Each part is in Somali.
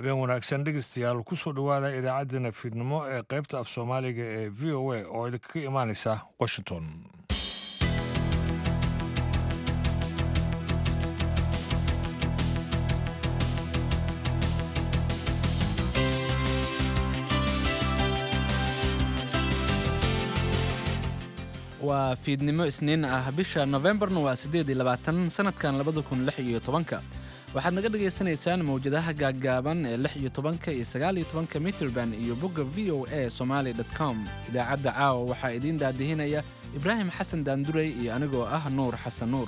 habeen wanaagsan dhegeystayaal kusoo dhowaada idaacaddeenna fiidnimo ee qaybta af soomaaliga ee v o a oo idinkaga imaanaysa washington waa fiidnimo isniin ah bisha nofembarna waa siddeed iyo labaatan sanadkan labada kun lix iyo tobanka waxaad naga dhagaysanaysaan mawjadaha gaaggaaban ee lix iyo tobanka iyo sagaal iyo tobanka mitrband iyo bogga v o a somaali dot com idaacadda caawa waxaa idiin daadihinaya ibraahim xasan daandurey iyo anigoo ah nuur xasan nuur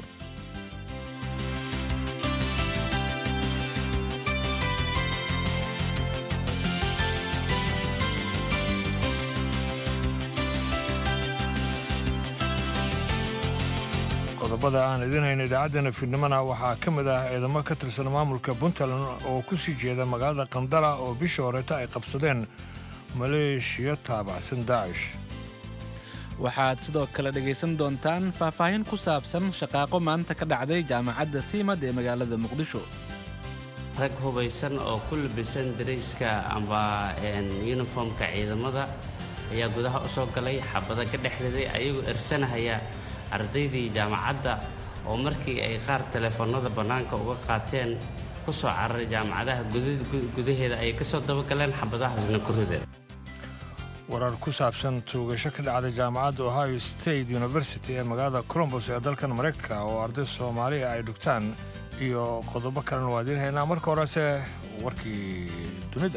qodobada aan idin hayno idaacaddeenna fiidnimona waxaa ka mid ah ciidamo ka tirsan maamulka puntland oo ku sii jeeda magaalada qandala oo bishii horeeta ay qabsadeen maleeshiya taabacsan daacish waxaad sidoo kale dhegaysan doontaan faahfaahin ku saabsan shaqaaqo maanta ka dhacday jaamacadda siimad ee magaalada muqdisho rag hubaysan oo ku labisan darayska amba yuniformka ciidamada ayaa gudaha u soo galay xabada ka dhexriday ayagoo ersanahaya ardaydii jaamacadda oo markii ay qaar teleefoonnada bannaanka uga qaateen ku soo cararay jaamacadaha gudaheeda ayay ka soo dabagaleen xabadahaasna ku rideen warar ku saabsan tuugasho ka dhacday jaamacadda ohio state university ee magaalada colombos ee dalkan maraykanka oo arday soomaaliya ay dhugtaan iyo qodobo kalena waa idiin haynaa marka horese warkii dunida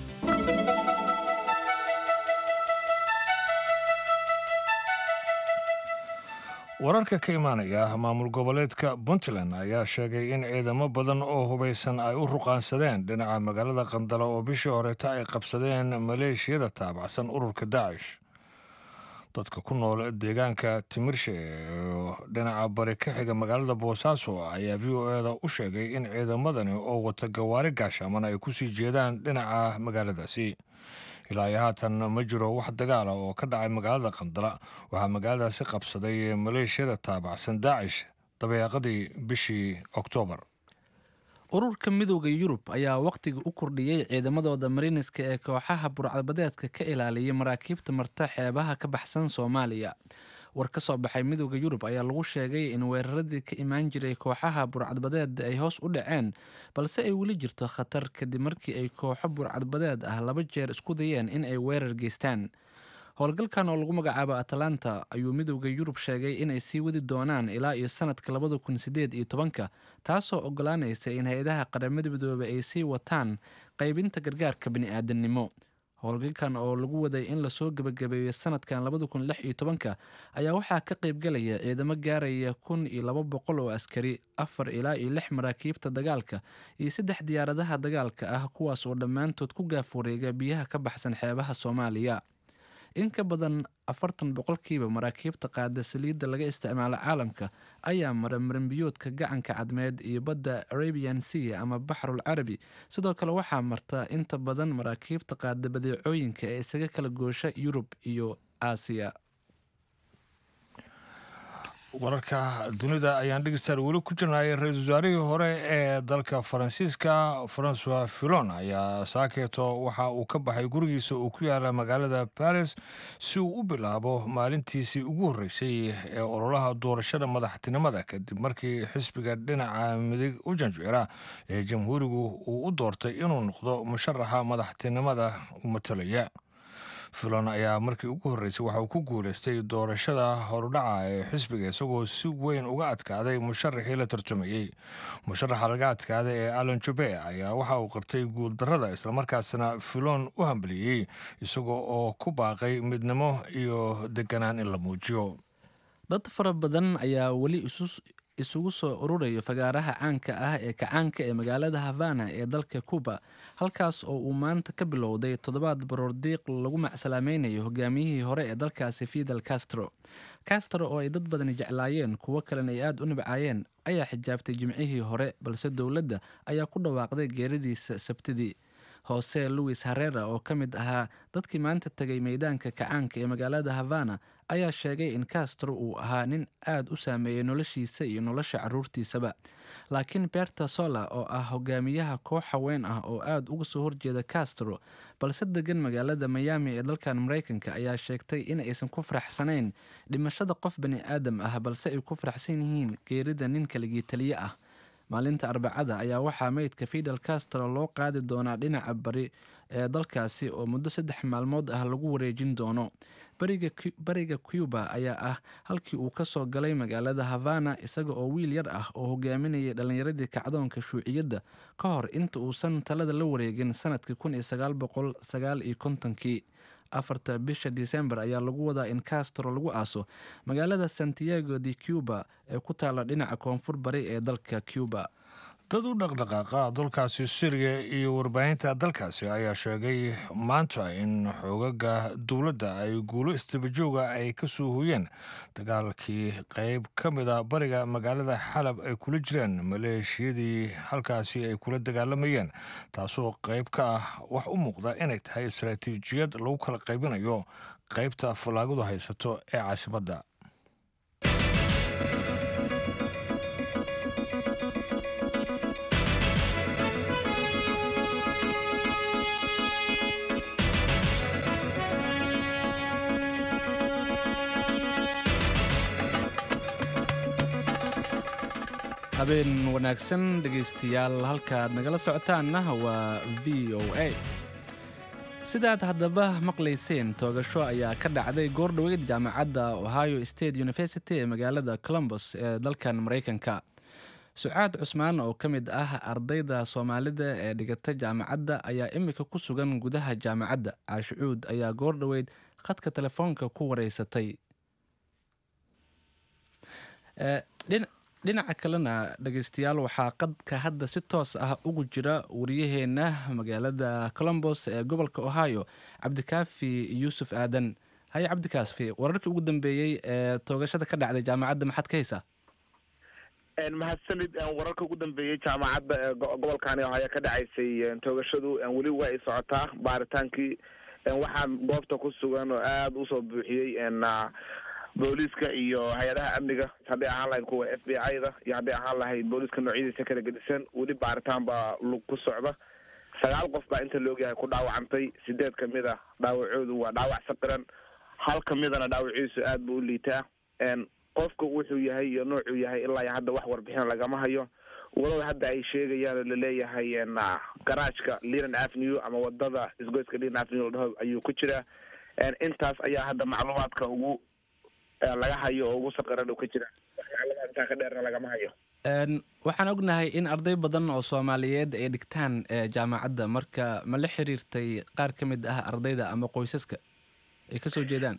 wararka ka imaanaya maamul goboleedka puntland ayaa sheegay in ciidamo badan oo hubaysan ay u ruqaansadeen dhinaca magaalada qandala oo bishii horeeta ay qabsadeen maleeshiyada taabacsan ururka daacish dadka ku nool deegaanka timirshe oo dhinaca bari ka xiga magaalada boosaaso ayaa v o eda u sheegay in ciidamadani oo wata gawaari gaashaaman ay kusii jeedaan dhinaca magaaladaasi ilaa iyo haatan ma jiro wax dagaala oo ka dhacay magaalada qandala waxaa magaaladaasi qabsaday maleeshiyada taabacsan daacish dabeeqadii bishii oktoobar ururka midooda yurub ayaa wakhtiga u kordhiyey ciidamadooda mariniska ee kooxaha burcadbadeedka ka ilaaliyay maraakiibta marta xeebaha ka baxsan soomaaliya war ka soo baxay midooda yurub ayaa lagu sheegay in weeraradii ka imaan jiray kooxaha burcadbadeed ay hoos u dhaceen balse ay weli jirto khatar kadib markii ay kooxo burcadbadeed ah laba jeer isku dayeen in ay weerar geystaan howlgalkan oo lagu magacaabo atalanta ayuu midooda yurub sheegay inay sii wadi doonaan ilaa iyo sanadka labada kun sideed iyo tobanka taasoo ogolaanaysa in hay-adaha qaramada midoobey ay sii wataan qaybinta gargaarka bani-aadamnimo howlgalkan oo lagu waday in lasoo gebagabeeyo sanadkan labada kun lix iyo tobanka ayaa waxaa ka qaybgalaya ciidamo gaaraya kun iyo laba boqol oo askari afar ilaa iyo lix maraakiibta dagaalka iyo saddex diyaaradaha dagaalka ah kuwaas oo dhammaantood ku gaaf wareega biyaha ka baxsan xeebaha soomaaliya in ka badan afartan boqolkiiba maraakiibta qaada saliidda laga isticmaalo caalamka ayaa mara maranbiyoodka gacanka cadmeed iyo badda arabian sea ama baxrul carabi sidoo kale waxaa marta inta badan maraakiibta qaada badeecooyinka ee isaga kala goosha yurub iyo aasiya wararka dunida ayaan dhegeystayaal weli ku jirnay ra-iisul wasaarihii hore ee dalka faransiiska francois filon ayaa saakeeto waxa uu ka baxay gurigiisa uu ku yaala magaalada baris si uu u bilaabo maalintiisii ugu horreysay ee ololaha doorashada madaxtinimada kadib markii xisbiga dhinaca midig u janjeera ee jamhuurigu uu u doortay inuu noqdo musharaxa madaxtinimada u matalaya filon ayaa markii ugu horreysay waxa uu ku guulaystay doorashada horudhaca ee xisbiga isagoo si weyn uga adkaaday musharaxii la tartamayey musharaxa laga adkaaday ee alan jube ayaa waxa uu qartay guuldarrada islamarkaasna filon u hambaliyey isagoo oo ku baaqay midnimo iyo deganaan in la muujiyo dad fara badan ayaa weli isugu soo ururayo fagaaraha caanka ah ee kacaanka ee magaalada havana ee dalka cuba halkaas oo uu maanta ka bilowday toddobaad baroordiiq lagu macsalaamaynayo hogaamiyihii hore ee dalkaasi fidel castro castro oo ay dad badani jeclaayeen kuwo kalena ay aada u nibcaayeen ayaa xijaabtay jimcihii hore balse dowladda ayaa ku dhawaaqday geeridiisa sabtidii hoose louis harera oo ka mid ahaa dadkii maanta tegay meydaanka kacaanka ee magaalada havana ayaa sheegay in castro uu ahaa nin aad u saameeyey noloshiisa iyo nolosha caruurtiisaba laakiin berta sola oo ah hogaamiyaha koox haween ah oo aad uga soo horjeeda castro balse degan magaalada miami ee dalkan maraykanka ayaa sheegtay in aysan ku faraxsanayn dhimashada qof bani aadam ah balse ay ku faraxsan yihiin geerida nin kaligii taliye ah maalinta arbacada ayaa waxaa meydka fidel castro loo qaadi doonaa dhinaca bari ee dalkaasi oo muddo saddex maalmood ah lagu wareejin doono bariga cuba ayaa ah halkii uu kasoo galay magaalada havana isaga oo wiil yar ah oo hogaaminayay dhallinyaradii kacdoonka shuuciyadda ka hor inta uusan talada la wareegin sanadkii kun iyo sagaal boqol sagaal iyo kontonkii afarta bisha disembar ayaa lagu wadaa in castro lagu aaso magaalada santiago de cuba ee ku taala dhinaca koonfur bari ee dalka cuba dad u dhaqdhaqaaqa dalkaasi syriya iyo warbaahinta dalkaasi ayaa sheegay maanta in xoogaga dowladda ay guulo istabajooga ay ka soo hooyeen dagaalkii qeyb ka mid a bariga magaalada xalab ay kula jireen maleeshiyadii halkaasi ay kula dagaalamayeen taasoo qeyb ka ah wax u muuqda inay tahay istaraatiijiyad lagu kala qaybinayo qeybta fallaagadu haysato ee caasimadda habeen wanaagsan dhegaystayaal halkaaad nagala socotaanna waa v o a sidaad haddaba maqlayseen toogasho ayaa ka dhacday goordhoweyd jaamacadda ohio state university ee magaalada colombos ee dalkan maraykanka sucaad cusmaan oo ka mid ah ardayda soomaalida ee dhigata jaamacadda ayaa imika ku sugan gudaha jaamacadda caashicuud ayaa goordhoweyd khadka telefoonka ku wareysatay dhinaca kalena dhegeystayaal waxaa qadka hadda si toos ah ugu jira wariyaheena magaalada colombos ee gobolka ohio cabdikaafi yuusuf aadan haye cabdikaafi wararkii ugu dambeeyey ee toogashada ka dhacday jaamacadda maxaad ka haysaa mahadsanid wararka ugu dambeeyey jaamacadda ee gobolkani ohio ka dhacaysay toogashadu weli waa ay socotaa baaritaankii waxaa goobta ku sugan oo aada usoo buuxiyey booliiska iyo hay-adaha amniga hadday ahaan lahayd kuwa f b i da iyo hadday ahaan lahayd booliiska noocyadiisa kala gedisan weli baaritaan baa lug ku socda sagaal qof baa inta laogyahay ku dhaawacantay sideed kamid a dhaawacoodu waa dhaawac saqiran hal kamidana dhaawaciisu aad buu u liitaa qofka wuxuu yahay iyo noocuu yahay ilaa iyo hadda wax warbixin lagama hayo walow hadda ay sheegayaan oo laleeyahay garaajka leland avenue ama wadada isgoyska leland avenue ladhaho ayuu ku jiraa intaas ayaa hadda macluumaadka ugu laga hayo oo ugu saqiran uu ka jira waxyaalaha intaa ka dheerna lagama hayo waxaan ognahay in arday badan oo soomaaliyeed ay dhigtaan jaamacadda marka ma la xiriirtay qaar ka mid ah ardayda ama qoysaska ay kasoo jeedaan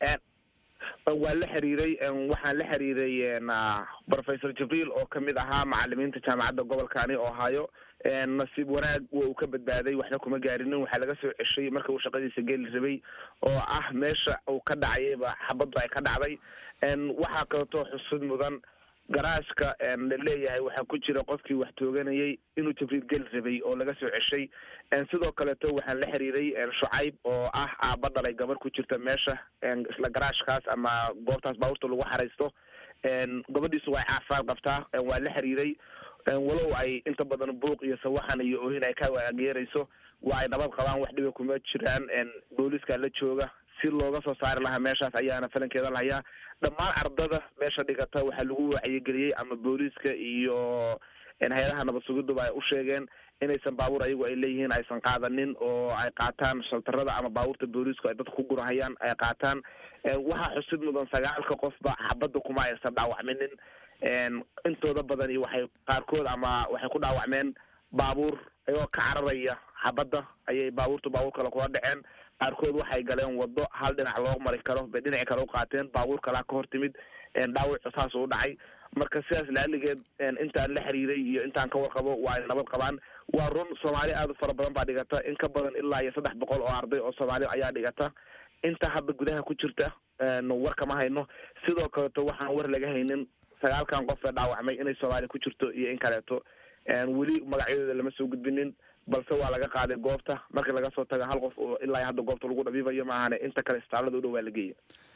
waa la xiriiray waxaan la xiriiray professor jibriil oo kamid ahaa macalimiinta jaamacadda gobolkani ohio nasiib wanaag wa uu ka badbaaday waxna kuma gaarinin waxaa laga soo ceshay marka uu shaqadiisa geli rabay oo ah meesha uu ka dhacayayba xabaddu ay ka dhacday waxaa kaleeto xusud mudan garaashka laleeyahay waxaa ku jira qofkii wax tooganayay inuu jibriil geli rabay oo laga soo ceshay sidoo kaleeto waxaan la xiriiray shucayb oo ah aaba dhalay gabar ku jirta meesha isla garaashkaas ama goobtaas baabuurta lagu xaraysto gabadhiisu waa caafimaad qabtaa waa la xiriiray walow ay inta badan buuq iyo sawaxan iyo ohin ay ka waageerayso waa ay nabad qabaan wax dhiba kuma jiraan booliiska la jooga si looga soo saari lahaa meeshaas ayaana falankeeda lahayaa dhammaan ardada meesha dhigata waxaa lagu wacyigeliyey ama booliiska iyo hay-adaha nabad sugiduba ay u sheegeen inaysan baabuur ayagu ay leeyihiin aysan qaadanin oo ay qaataan shaltarada ama baabuurta booliisku ay dadka ku gurahayaan ay qaataan waxaa xusid mudan sagaalka qofba xabadda kuma aysan dhaawacminin intooda badan iyo waxay qaarkood ama waxay ku dhaawacmeen baabuur ayagoo ka cararaya xabadda ayay baabuurta baabuur kale kula dhaceen qaarkood waxay galeen wado hal dhinac loo mari karo bay dhinaci kale u qaateen baabuur kalaa ka hor timid dhaawacu saas u dhacay marka sidaas laaligeed intaan la xiriiray iyo intaan ka warqabo waa ay nabad qabaan waa run soomaali aada u fara badan baa dhigata in ka badan ilaa iyo saddex boqol oo arday oo soomaali ayaa dhigata inta hadda gudaha ku jirta war kama hayno sidoo kaleeto waxaan war laga haynin sagaalkan qof ee dhaawacmay inay soomaaliya ku jirto iyo in kaleeto weli magacyadooda lama soo gudbinin balse waa laga qaaday goobta markii laga soo taga hal qof oo ilaa hadda goobta lagu dhabiibayo maahane inta kale istaalada u dhow waa la geeyay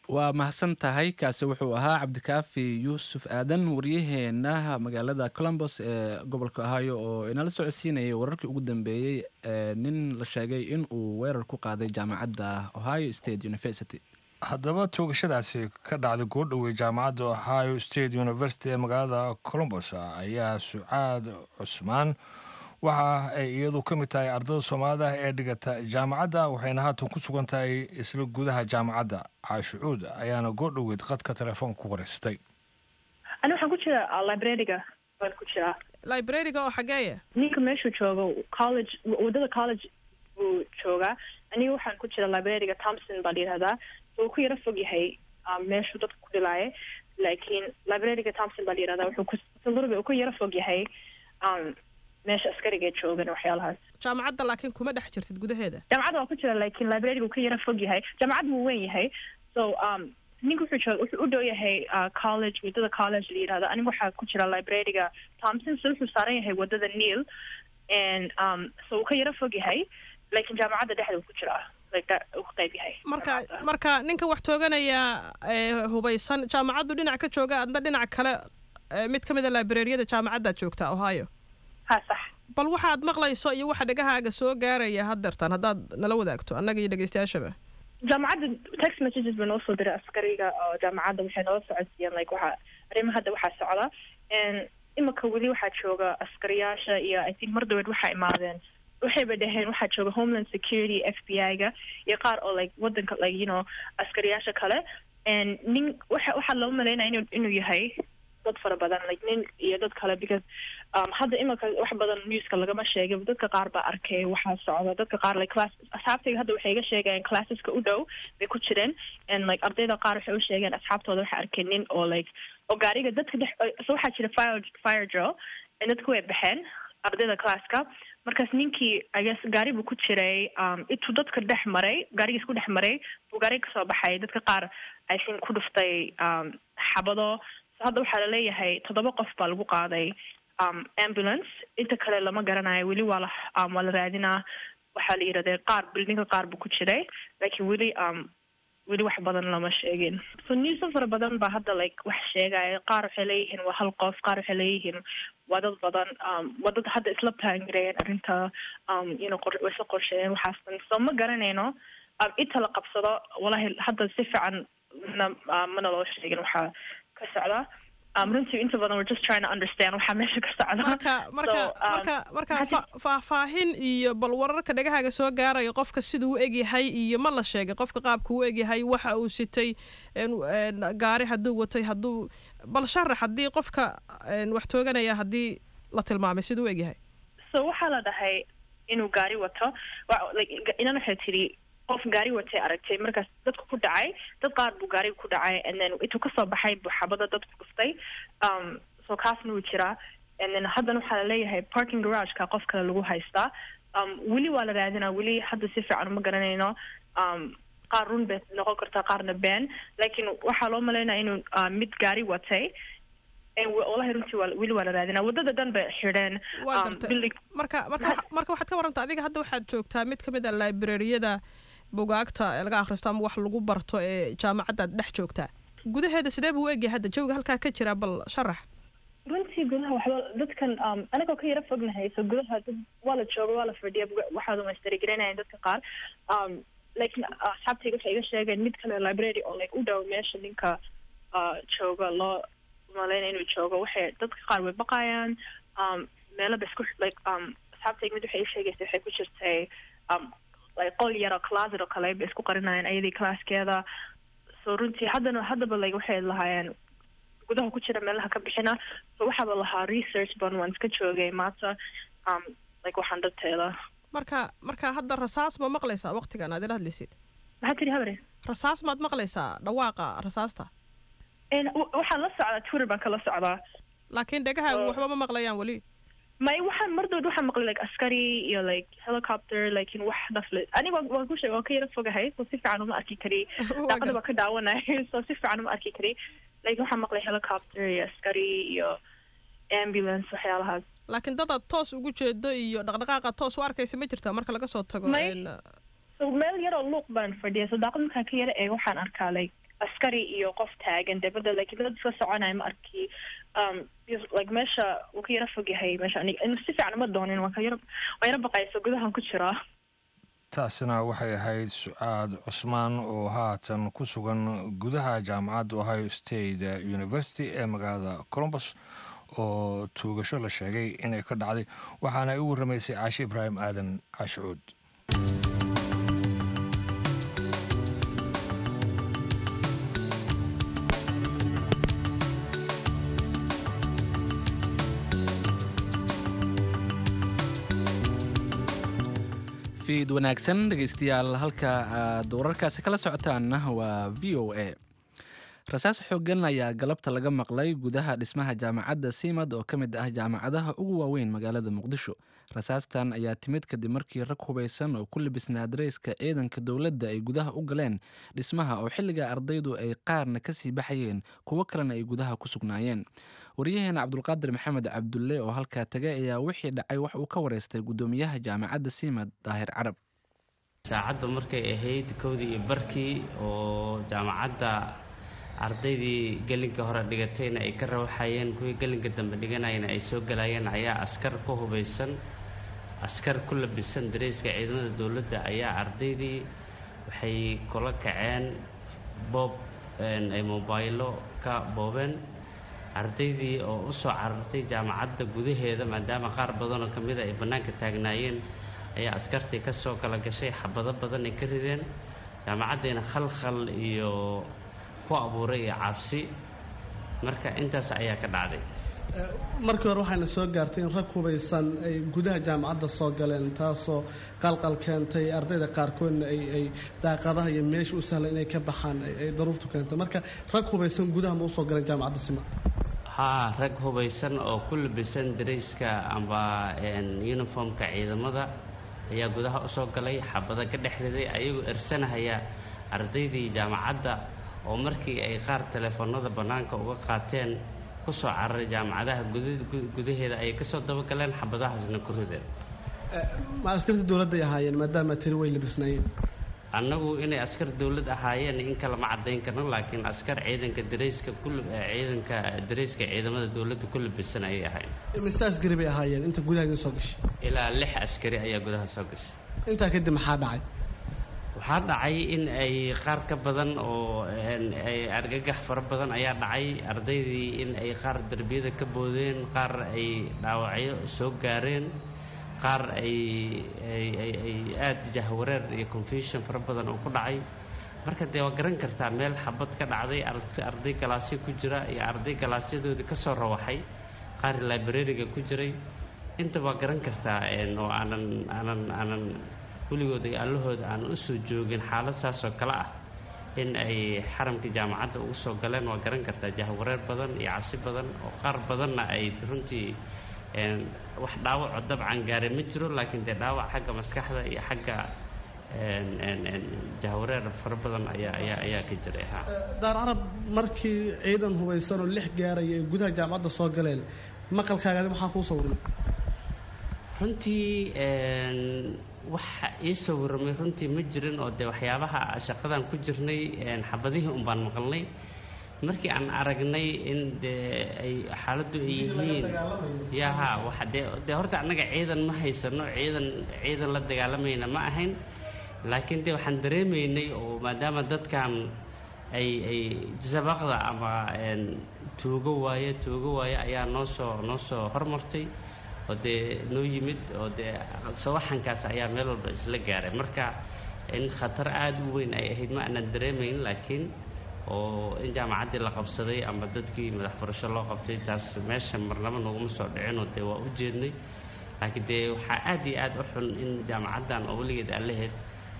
waa mahadsan tahay kaasi wuxuu ahaa cabdikaafi yuusuf aadan waryaheena magaalada colombos ee gobolka ohio oo inala socodsiinayay wararkii ugu dambeeyey ee nin la sheegay in uu weerar ku qaaday jaamacadda ohio state university haddaba toogashadaasi ka dhacday goordhowey jaamacadda ohio state university ee magaalada colombos ayaa sucaad cusmaan waxa ay iyadu ka mid tahay ardada soomaalida ee dhigata jaamacadda waxayna haatan ku sugan tahay isla gudaha jaamacadda caashucuud ayaana goordhoweyd qadka telefoonka ku wareysatay ani waxaan ku jiraa librariga waan ku jiraa librariga oo xageeya ninka meeshuu joogo college waddada college buu joogaa aniga waxaan ku jira librariga thompson baa la yihahdaa so uu ku yaro fog yahay meeshuu dadka ku dhilaaye laakiin librariga thompson baa la yihahdaa wuxuu ku salurbe uu ku yaro fog yahay meesha askariga joogan waxyaalahaas jaamacadda laakiin kuma dhex jirtid gudaheeda jaamacadda waa ku jira laakiin librariga uu ka yaro fog yahay jaamacadda wuu weyn yahay so um ninka wuxuu joog wuxuu u dhow yahay college waddada college la yidhahdo aniga waxaa ku jira librariga thompson so wuxuu saaran yahay waddada neil and um so uu ka yaro fog yahay laakiin jaamacadda dhexda uu ku jiraa like uu ka qayb yahay marka marka ninka wax tooganaya hubaysan jaamacaddu dhinac ka jooga adna dhinac kale mid ka mid a librariyada jaamacaddaad joogtaa ohio ha sax bal waxaad maqlayso iyo waxa dhegahaaga soo gaaraya haddeertaan haddaad nala wadaagto annaga iyo dhegeystayaashaba jaamacadda text messages ba noo soo diray askariga oo jaamacadda waxay noola socodsiiyeen like waxaa arrima hadda waxaa socda imika weli waxaa jooga askariyaasha iyo i think mar daweed waxaa imaadeen waxayba dhaheen waxaa jooga homeland security f b i-ga iyo qaar oo like wadanka like you know askariyaasha kale and nin waxa waxaa loo malaynaya inu inuu yahay dad fara badan like nin iyo dad kale because um, hadda imika wax badan newska lagama sheegay dadka qaar baa arkay waxaa socda dadka qaar like class asxaabtayga hadda waxay iga sheegayeen classeska u dhow bay ku jireen and like ardayda qaar waxay u sheegeen asxaabtooda waxay arkeen nin oo like oo gaariga dadka dhex so waxaa jira fire fire drill dadku way baxeen ardayda classka markaas ninkii i guess gaari buu ku jiray um, intuu dadka dhex maray gaarigiis ku dhex maray buu gaariga kasoo baxay dadka qaar i think ku dhuftay um, xabado hadda waxaa laleeyahay toddoba qof baa lagu qaaday um, ambulance inta kale lama garanayo weli waa la um, waa la raadinaa waxaa la yidhahday qaar bildinka qaar buu ku jiray laakiin weli um, weli wax badan lama sheegin so newsa fara badan baa hadda like wax sheegaya qaar waxay leeyihiin waa hal qof qaar waxay leeyihiin waa dad badan um, waa dad hadda isla taangareeyeen arrinta um, you know qor way isla qorsheeyeen waxaastan so ma garanayno um, inta la qabsado wallahi hadda si fiican na uh, mana loo sheegin waxaa ka socda um, runtii inta badan we're just trying to understand waxaa meesha ka socda marka marka So, um, marka marka fa- faahfaahin iyo bal wararka dhegahaaga soo gaaraya qofka siduu u egyahay iyo ma la sheegay qofka qaabka u egyahay waxa uu sitay een- een gaari hadduu watay hadduu bal sharax haddii qofka een, wax tooganaya haddii la tilmaamay siduu u egyahay so waxaa la dhahay inuu gaari wato wa- like, inan waxay tidhi qof gaari watay aragtay markaas dadku ku dhacay dad qaar buu gaariga ku dhacay and then intuu kasoo baxay buu xabada dadku dhuftay um, so kaasna wuu jiraa and then haddana waxaa laleeyahay parking garageka qof kale lagu haystaa um, weli waa la raadinaa weli hadda si fiican uma garanayno um, qaar run bay noqon kartaa qaarna been laakiin waxaa loo malaynaya inuu uh, mid gaari watay and wa- wallahi runtii waa weli waa la raadinaa waddada dhan bay xidheen waa um, gartay building marka marka waxa- marka waxaad ka waranta adiga hadda waxaad joogtaa mid ka mid a librariyada bugaagta ee laga akhristo ama wax lagu barto ee jaamacaddaad dhex joogtaa gudaheeda sidee buu u egyahay hadda jawiga halkaa ka jira bal sharax runtii gudaha waxba dadkan um, anagoo ka yaro fognahay so gudaha dad waa la jooga waa la fadhiya buga- waxaa dhumaystirigelinayaan dadka qaar um, laakiin asxaabtayga waxay iga sheegeen mid kale library oo like u dhow meesha ninka uh, jooga loo malayna inuu joogo waxay dadka qaar way baqayaan um, meelo ba isku like um, asxaabtayga mid waxay ii sheegaysay waxay ku jirtay um, like qol yaro closet oo kale bay isku qarinayaan ayadii classkeeda so runtii haddana haddaba like waxay lahaayeen gudaha ku jira meelaha ka bixina so waxaaba lahaa research ban waan iska joogay maanta um, like waxaan darteeda marka marka hadda rasaas ma maqlaysaa waqtigan aad ila hadlaysid maxaa tiri habre rasaas maad maqlaysaa dhawaaqa rasaasta En w- waxaan la socdaa twitter baan kala socdaa laakiin dhegahaagu Oh. waxba ma maqlayaan weli may waxaan mardood waxaan maqlay like askari iyo like helicopter lakin wax nafle aniga waan- waan ku sheeg waan ka yaro fogahay so si fiican uma arki kari Waa daaqada gar- baa ka daawanay so si fiican uma arki kari lakin waxaan maqlay helicopter iyo askari iyo ambulance waxyaalahaas laakiin dadaad toos ugu jeedo iyo dhaqdhaqaaqa toos u arkaysa ma jirtaa marka laga soo tago May- een, so meel yaroo luuq baan fadhiya so daaqad markaan ka yaro eego waxaan arkaa like askari iyo qof taagan dabadda like dad iska soconaya ma arki um like meesha wuu ka yara fog yahay meesha aniga si fiican uma doonin waan ka yara waan yara baqaysa gudahan ku jiraa taasina waxay ahayd sucaad cusmaan oo haatan ku sugan gudaha jaamacadda ohio state university ee magaalada colombus oo tuugasho la sheegay inay ka dhacday waxaana ay u warramaysay caashi ibraahim aadan caashicuud fiid wanaagsan dhegeystayaal halka aad wararkaasi kala socotaanna waa v o a rasaas xoogan ayaa galabta laga maqlay gudaha dhismaha jaamacadda simad oo ka mid ah jaamacadaha ugu waaweyn magaalada muqdisho rasaastan ayaa timid kadib markii rag hubeysan oo ku libisnaa dareyska ciidanka dowladda ay gudaha u galeen dhismaha oo xilliga ardaydu ay qaarna kasii baxayeen kuwo kalena ay gudaha ku sugnaayeen waryaheena cabdulqaadir maxamed cabdulle oo halkaa tagay ayaa wixii dhacay wax uu ka wareystay guddoomiyaha jaamacadda simad daahir carab saacaddu markay ahayd kowdii iyo barkii oo jaamacadda ardaydii gelinka hore dhigatayna ay ka rawxayeen kuwii gelinka dambe dhiganayana ay soo galayeen ayaa askar ku hubaysan askar ku labisan dareyska ciidamada dowladda ayaa ardaydii waxay kula kaceen boob ay mobaylo ka boobeen ardaydii oo u soo carartay jaamacadda gudaheeda maadaama qaar badanoo ka mida ay bannaanka taagnaayeen ayaa askartii ka soo kala gashay xabado badan ay ka rideen jaamacaddiina khalkhal iyo ku abuuray iyo cabsi marka intaas ayaa ka dhacday markii hore waxayna soo gaartay in rag hubaysan ay gudaha jaamacadda soo galeen taasoo qalqal keentay ardayda qaarkoodna ay ay daaqadaha iyo meesha u sahlan inay ka baxaan ay daruurtu keentay marka rag hubaysan gudaha ma usoo galeen jaamacadda sima haa rag hubaysan oo ku labisan darayska amba uniformka ciidamada ayaa gudaha usoo galay xabada ka dhex riday ayagoo ersanahaya ardaydii jaamacadda oo markii ay qaar teleefoonada bannaanka uga qaateen ku soo cararay jaamacadaha gudaheeda ayay kasoo dabagaleen xabadahaasna ku rideen ma askarta dowladday ahaayeen maadaama tiri way labisnaayeen annagu inay askar dowlad ahaayeen in kale ma caddayn karno laakiin askar ciidanka darayska ku ciidanka darayska ciidamada dowladda ku labisan ayay ahayn mise askari bay ahaayeen inta gudaha idin soo gashay ilaa lix askari ayaa gudaha soo gashay intaa kadib maxaa dhacay waxaa dhacay in ay qaar ka badan oo ay argagax fara badan ayaa dhacay ardaydii in ay qaar derbiyada ka boodeen qaar ay dhaawacyo soo gaareen qaar ay ay ay aada jahwareer iyo confusion fara badan oo ku dhacay marka dee waa garan kartaa meel xabad ka dhacday arday galaasyo ku jira iyo arday galaasyadoodii ka soo rawaxay qaar librariga ku jiray inta waa garan kartaa oo aanan aanan aanan weligood ay allahooda aan u soo joogin xaalad saas oo kale ah in ay xaramka jaamacadda ugu soo galeen waa garan kartaa jahwareer badan iyo cabsi badan oo qaar badanna ay runtii wax dhaawaco dabcan gaare ma jiro laakiin dee dhaawac xagga maskaxda iyo xagga jahwareer fara badan ayaa ayaa ayaa ka jiray ha daar carab markii ciidan hubaysan oo lix gaaraya ay gudaha jaamacadda soo galeen maqalkaagaadi maxaa kuu sawirmay runtii waxa ii sawirmay runtii ma jirin oo dee waxyaabaha shaqadan ku jirnay xabadihii un baan maqalnay markii aan aragnay in dee ay xaaladdu ay yihiin yaha waxa dee dee horta annaga ciidan ma haysano ciidan ciidan la dagaalamayna ma ahayn laakiin dee waxaan dareemaynay oo maadaama dadkan ay ay sabaqda ama tuugo waaye tuugo waaye ayaa noo soo noo soo hormartay oo dee noo yimid oo dee sawaxankaas ayaa meel walba isla gaaray marka in khatar aada u weyn ay ahayd ma aanan dareemayn laakiin oo in jaamacaddii la qabsaday ama dadkii madax furasho loo qabtay taas meesha marnaba nooguma soo dhicinoo dee waa u jeednay laakiin dee waxaa aada iyo aada u xun in jaamacaddan oo weligeed aan lahayd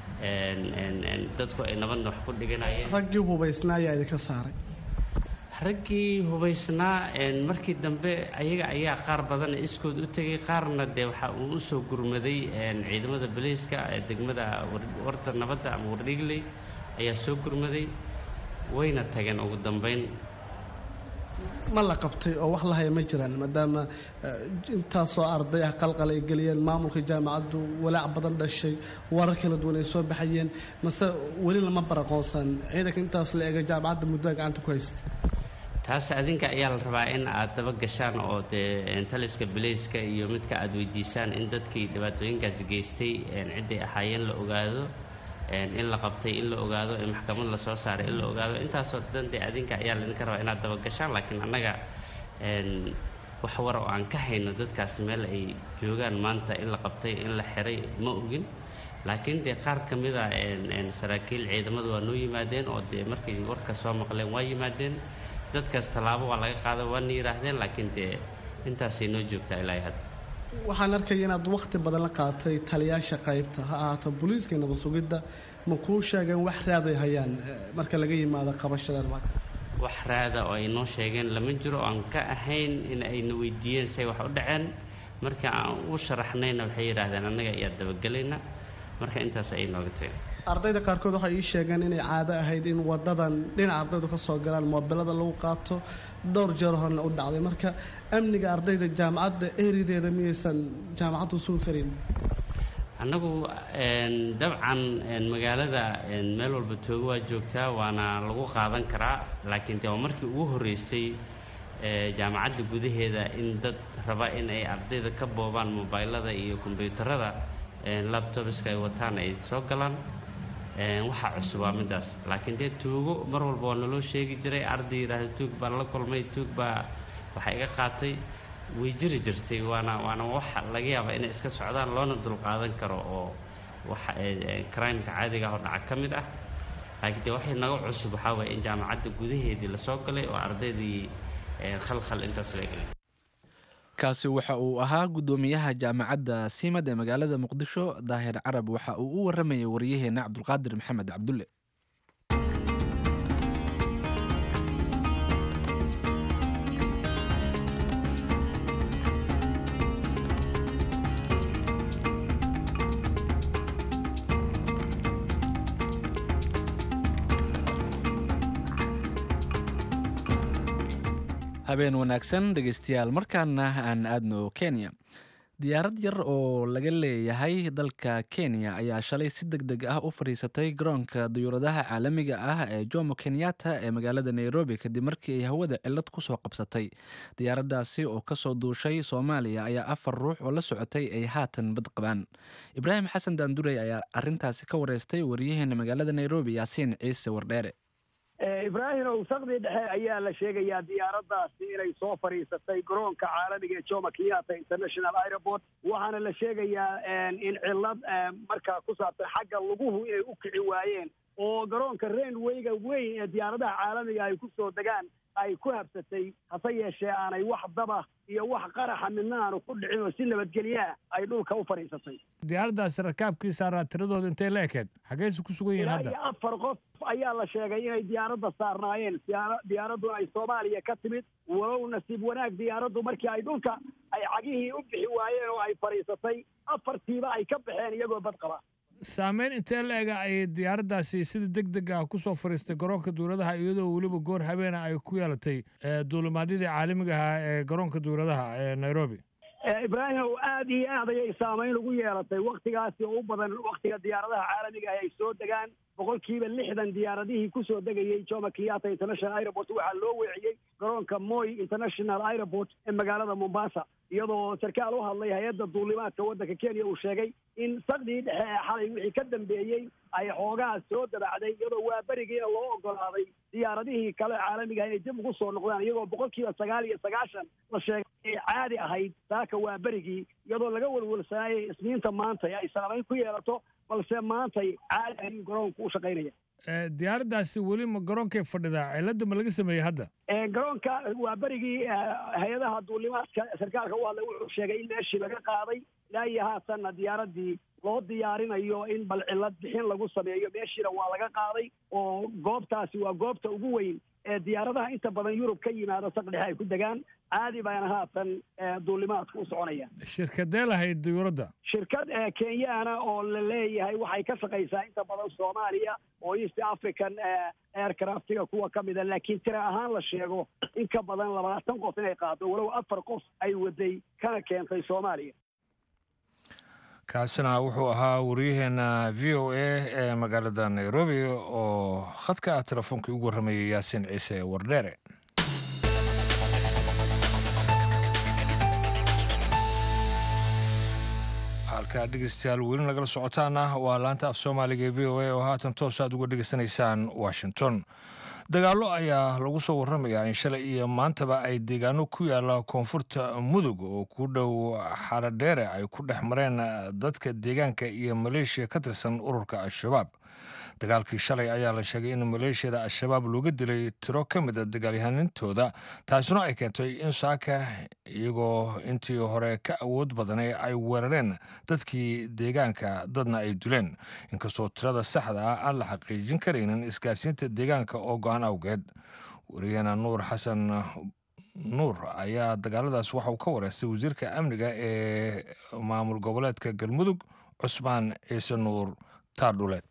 dadku ay nabadna wax ku dhiganayeen raggii hubaysnaa ayaa idinka saaray raggii hubaysnaa markii dambe ayaga ayaa qaar badan iskood u tegay qaarna dee waxa uu usoo gurmaday ciidamada baliiska ee degmada warda nabadda ama wardhigley ayaa soo gurmaday wayna tageen ugu dambeyn ma la qabtay oo wax la haya ma jiraan maadaama intaasoo arday ah qalqal ay geliyeen maamulka jaamacaddu walaac badan dhashay warar kala duwan ay soo baxayeen mase weli lama baraqoonsan ciidanka intaas la eega jaamacadda muddada gacanta ku haysta taas adinka ayaa la rabaa in aad daba gashaan oo dee taliska bilayska iyo midka aad weydiisaan in dadkii dhibaatooyinkaasi geystay cidday ahaayeen la ogaado in la qabtay in la ogaado in maxkamad lasoo saaray in la ogaado intaasoo dhan dee adinka ayaa laydinka rabaa inaad daba gashaan laakiin annaga wax war oo aan ka hayno dadkaas meel ay joogaan maanta in la qabtay in la xiray ma ogin laakiin dee qaar ka mid a saraakiil ciidamadu waa noo yimaadeen oo dee markay warka soo maqleen waa yimaadeen dadkaas tallaabo waa laga qaada waana yidhaahdeen laakiin dee intaasay noo joogtaa ilaahay hadda waxaan arkaya inaad wakhti badan la qaatay taliyaasha qaybta ha ahaato booliiska nabad sugidda ma kuu sheegeen wax raaday hayaan marka laga yimaado qabashada wax raada oo ay noo sheegeen lama jiro aan ka ahayn in ayna weydiiyeen say wax u dhaceen marka aan u sharaxnayna waxay yidhaahdeen annaga ayaa dabagelayna marka intaas ayay nooga tageen ardayda qaarkood waxay ii sheegeen inay caado ahayd in wadadan dhinaca ardaydu ka soo galaan moobilada lagu qaato dhowr jeer horena u dhacday marka amniga ardayda jaamacadda erideeda miyaysan jaamacaddu sugi karin annagu dabcan magaalada meel walba toogo waa joogtaa waana lagu qaadan karaa laakiin dee waa markii ugu horreysay jaamacadda gudaheeda in dad raba in ay ardayda ka boobaan mobaylada iyo kombyuutarada labtobiska ay wataan ay soo galaan waxaa cusub waa midaas laakiin dee tuugo mar walba waa naloo sheegi jiray arday yidhaahda tuug baan la kulmay tuug baa waxa iga qaatay way jiri jirtay waana waana waxa laga yaabaa inay iska socdaan loona dulqaadan karo oo waxa crimeka caadiga ah oo dhaca ka mid ah laakiin dee waxay naga cusub waxaa waye in jaamacadda gudaheedii lasoo galay oo ardaydii khalkhal intaas la gelay kaasi waxa uu ahaa guddoomiyaha jaamacadda siimad ee magaalada muqdisho daahir carab waxa uu u waramayay waryaheena cabdulqaadir maxamed cabdulle habeen wanaagsan dhegeystayaal markaana aan aadno kenya diyaarad yar oo laga leeyahay dalka kenya ayaa shalay si deg deg ah u fadhiisatay garoonka diyuuradaha caalamiga ah ee jomo kenyatta ee magaalada nairobi kadib markii ay hawada cilad kusoo qabsatay diyaaraddaasi oo kasoo duushay soomaaliya ayaa afar ruux oo la socotay ay haatan bad qabaan ibraahim xasan daandurey ayaa arintaasi ka wareystay waryaheena magaalada nairobi yaasiin ciise wardheere ibraahim owsaqdii dhexe ayaa la sheegayaa diyaaraddaasi inay soo fadhiisatay garoonka caalamiga ee jomo kenyatta international airport waxaana la sheegayaa in cillad markaa ku saabsan xagga luguhu inay u kici waayeen oo garoonka rainwayga weyn ee diyaaradaha caalamiga ay ku soo degaan ay ku habsatay hase yeeshee aanay wax daba iyo wax qaraxa midna aanu ku dhicin oo si nabadgelyaa ay dhulka u fadhiisatay diyaaraddaasi rakaabkii saaraa tiradooda intay la ekeen xaggeyse ku sugan yihiin ilaa hadda iyo afar qof ayaa la sheegay inay diyaaradda saarnaayeen siyaara- diyaaraddu ay soomaaliya ka timid walow nasiib wanaag diyaaraddu markii ay dhulka ay cagihii u bixi waayeen oo ay fadhiisatay afartiiba ay ka baxeen iyagoo bad qaba saameyn intee la ega ay diyaaraddaasi sida deg deg ah kusoo fadhiistay garoonka duuladaha iyadoo weliba goor habeena ay ku yeelatay ee, duulimaadyadii caalamiga ahaa ee garoonka duuladaha ee nairobi ibraahim aad iyo aad ayay saamayn ugu yeelatay waktigaasi oo u badan waktiga diyaaradaha caalamiga ah ay soo degaan boqolkiiba lixdan diyaaradihii kusoo degayey jomo kenyatta international airport waxaa loo weeciyey garoonka moy international airport ee magaalada mombasa iyadoo sarkaal u hadlay hay-adda duulimaadka waddanka kenya uu sheegay in saqdii dhexe ee xalay wixii ka dambeeyey ay xoogaa soo dabacday iyadoo waa berigiina loo ogolaaday diyaaradihii kale caalamiga inay dib ugu soo noqdaan iyagoo boqolkiiba sagaal iyo sagaashan la sheegay ay caadi ahayd saaka waa berigii iyadoo laga welwelsanayay isniinta maanta ee ay saamayn ku yeelato balse maantay caadi ayuu garoonku u shaqaynaya Ee, diyaaraddaasi weli ma garoonkay fadhidaa cilada ma laga sameeyey hadda Ee, garoonka waa berigii eh, hay-adaha duulimaadka sarkaalka u hadlay wuxuu sheegay in meeshii laga qaaday ilaa iyo haatanna diyaaradii loo diyaarinayo in bal cillad bixin lagu sameeyo meeshiina waa laga qaaday oo goobtaasi waa goobta ugu weyn ee diyaaradaha inta badan yurub ka yimaado saqdhexe ay ku degaan caadi baana haatan duulimaadka u soconaya shirkadee lahayd diyuuradda shirkad kenyaana oo la leeyahay waxay ka shaqaysaa inta badan soomaaliya oo east african aircraftiga kuwa ka mida laakiin tira ahaan la sheego in ka badan labaatan qof inay qaado walow afar qof ay waday kana keentay soomaaliya kaasina wuxuu ahaa waryaheena v o a ee magaalada nairobi oo khadka telefoonkai ugu warramayay yaasiin ciise wardheere halkaa dhegeystayaal weli nagala socotaana waa laanta af soomaaliga ee v o a oo haatan toos aad uga dhegeysanaysaan washington dagaallo ayaa lagu soo warramayaa in shalay iyo maantaba ay deegaano ku yaalla koonfurta mudug oo ku dhow xaradheere ay ku dhex mareen dadka deegaanka iyo maleeshiya ka tirsan ururka al-shabaab dagaalkii shalay ayaa la sheegay in maleeshiyada al-shabaab looga dilay tiro ka mid a dagaalyahanintooda taasina ay keentay in saaka iyagoo intii hore ka awood badanay ay weerareen dadkii deegaanka dadna ay duleen inkastoo tirada saxda ah aan la xaqiijin karaynin isgaarsiinta deegaanka oo go-an awgeed wariyahena nuur xasan nuur ayaa dagaaladaas waxa uu ka wareystay wasiirka amniga ee maamul goboleedka galmudug cusmaan ciise nuur taardhuleed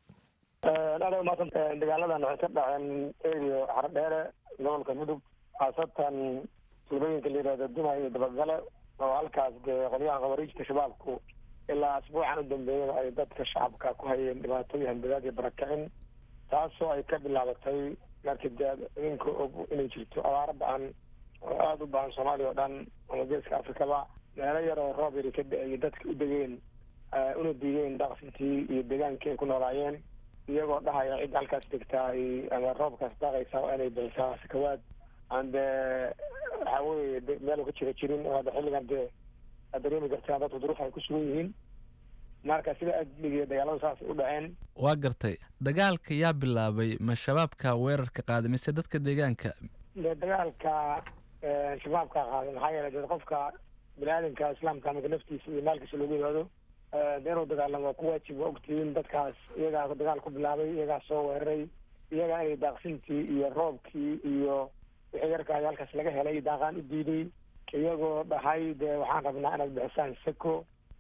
aad umaadsan dagaaladan waxay ka dhaceen erio xaradheere gobolka mudug khaasatan tuulooyinka la yihahdo duma iyo dabagale oo halkaas dee qolyahan khawariijta shabaabku ilaa asbuucan u dambeeyaba ay dadka shacabka ku hayeen dhibaatooyin hanbadaad iyo barakicin taasoo ay ka bilaabatay markii dee idinka og inay jirto abaaro ba-an oo aada u bahan soomaaliya oo dhan ama geeska afrikaba meelo yar oo roob yari ka da-ay dadka u degeen una diideen dhaqsintii iyo deegaankii ay ku noolaayeen iyagoo dhahaya cidda halkaas degtaa ama roobkaas daaqaysa waa inay bixisaa sakawaad aan dee waxa weye meel ka jira jirin oo hadda xilligan dee aad dareemi kartaa dadku duruuf ay ku sugan yihiin marka sida adligiyo dagaaladu saasay u dhaceen waa gartay dagaalka yaa bilaabay ma shabaabka weerarka qaaday mise dadka deegaanka dee dagaalka shabaabka qaaday maxaa yeelay dee qofka bini aadamka islaamka marka naftiisa iyo maalkiisa loogu yimaado dee inuu dagaalamo ku waajib waa ogtihiin dadkaas iyagaa dagaal ku bilaabay iyagaa soo weeraray iyagaa inay daaqsintii iyo roobkii iyo wixii yarkaay halkaas laga helay daaqaan u diiday iyagoo dhahay dee waxaan rabnaa inaad bixisaan seko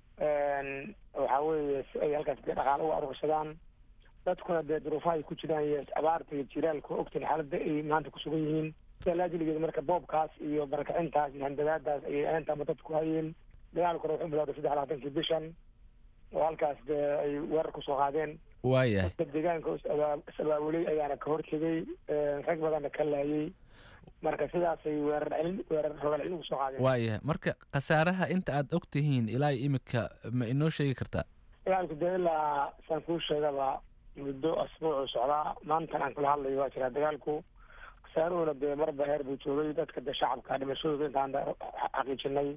waxa weeye si ay halkaas dee dhaqaalo uga arursadaan dadkuna dee duruufaha ay ku jiraan iyo abaarta iyo jiraalka ogtiin xaaladda ay maanta kusugan yihiin laajiligeeda marka boobkaas iyo barakacintaas iyo handadaadaas ayay aantama dadku ku hayeen dagaalkuna wuxuu bilowday saddex labaatankii bishan oo halkaas dee ay weerar kusoo qaadeen waayahay dadka deegaanka is abaabulay ayaana ka hortegay rag badanna ka laayay marka sidaasay weerar celin weerar rogaal celin ugu soo qaadeen waayahay marka khasaaraha inta aad og tihiin ilaa imika ma inoo sheegi kartaa dagaalku dee ilaa saan kuu sheegaba muddo asbuucu socdaa maantan aan kula hadlayo waa jiraa dagaalku khasaaruhuna dee marba heer buu joogay dadka dee shacabka dhimashadooda intaan xaqiijinay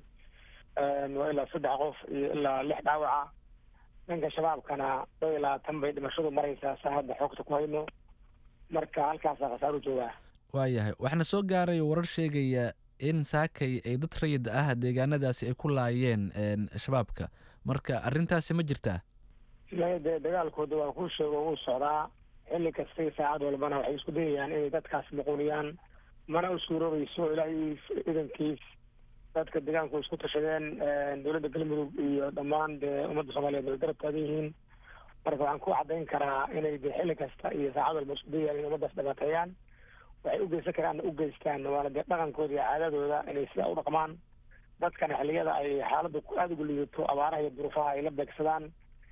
waa ilaa saddex qof iyo ilaa lix dhaawaca dhanka shabaabkana dhow ilaa tan bay dhimashadu maraysaa saa hadda xoogta ku hayno marka halkaasaa khasaaru joogaa waayahay waxaana soo gaaray warar sheegaya in saakay ay dad rayid ah deegaanadaasi ay ku laayeen shabaabka marka arrintaasi ma jirtaa dee dagaalkooda waa kuu sheego wuu socdaa xilli kastay saacad walbana waxay isku dayayaan inay dadkaas muquuniyaan mana u suuroobayso ilaahay idankiis dadka deegaanku isku tashadeen dowladda galmudug iyo dhammaan dee ummadda soomaaliyeed way garab taagan yihiin marka waxaan ku caddayn karaa inay dee xilli kasta iyo saacad walba isku dayayaan inay ummaddaas dhibaateeyaan waxay u geysan karaanna u geystaan waana dee dhaqankooda iyo caadadooda inay sidaa u dhaqmaan dadkana xilliyada ay xaaladda aada ugu liidato abaaraha iyo duruufaha ay la beegsadaan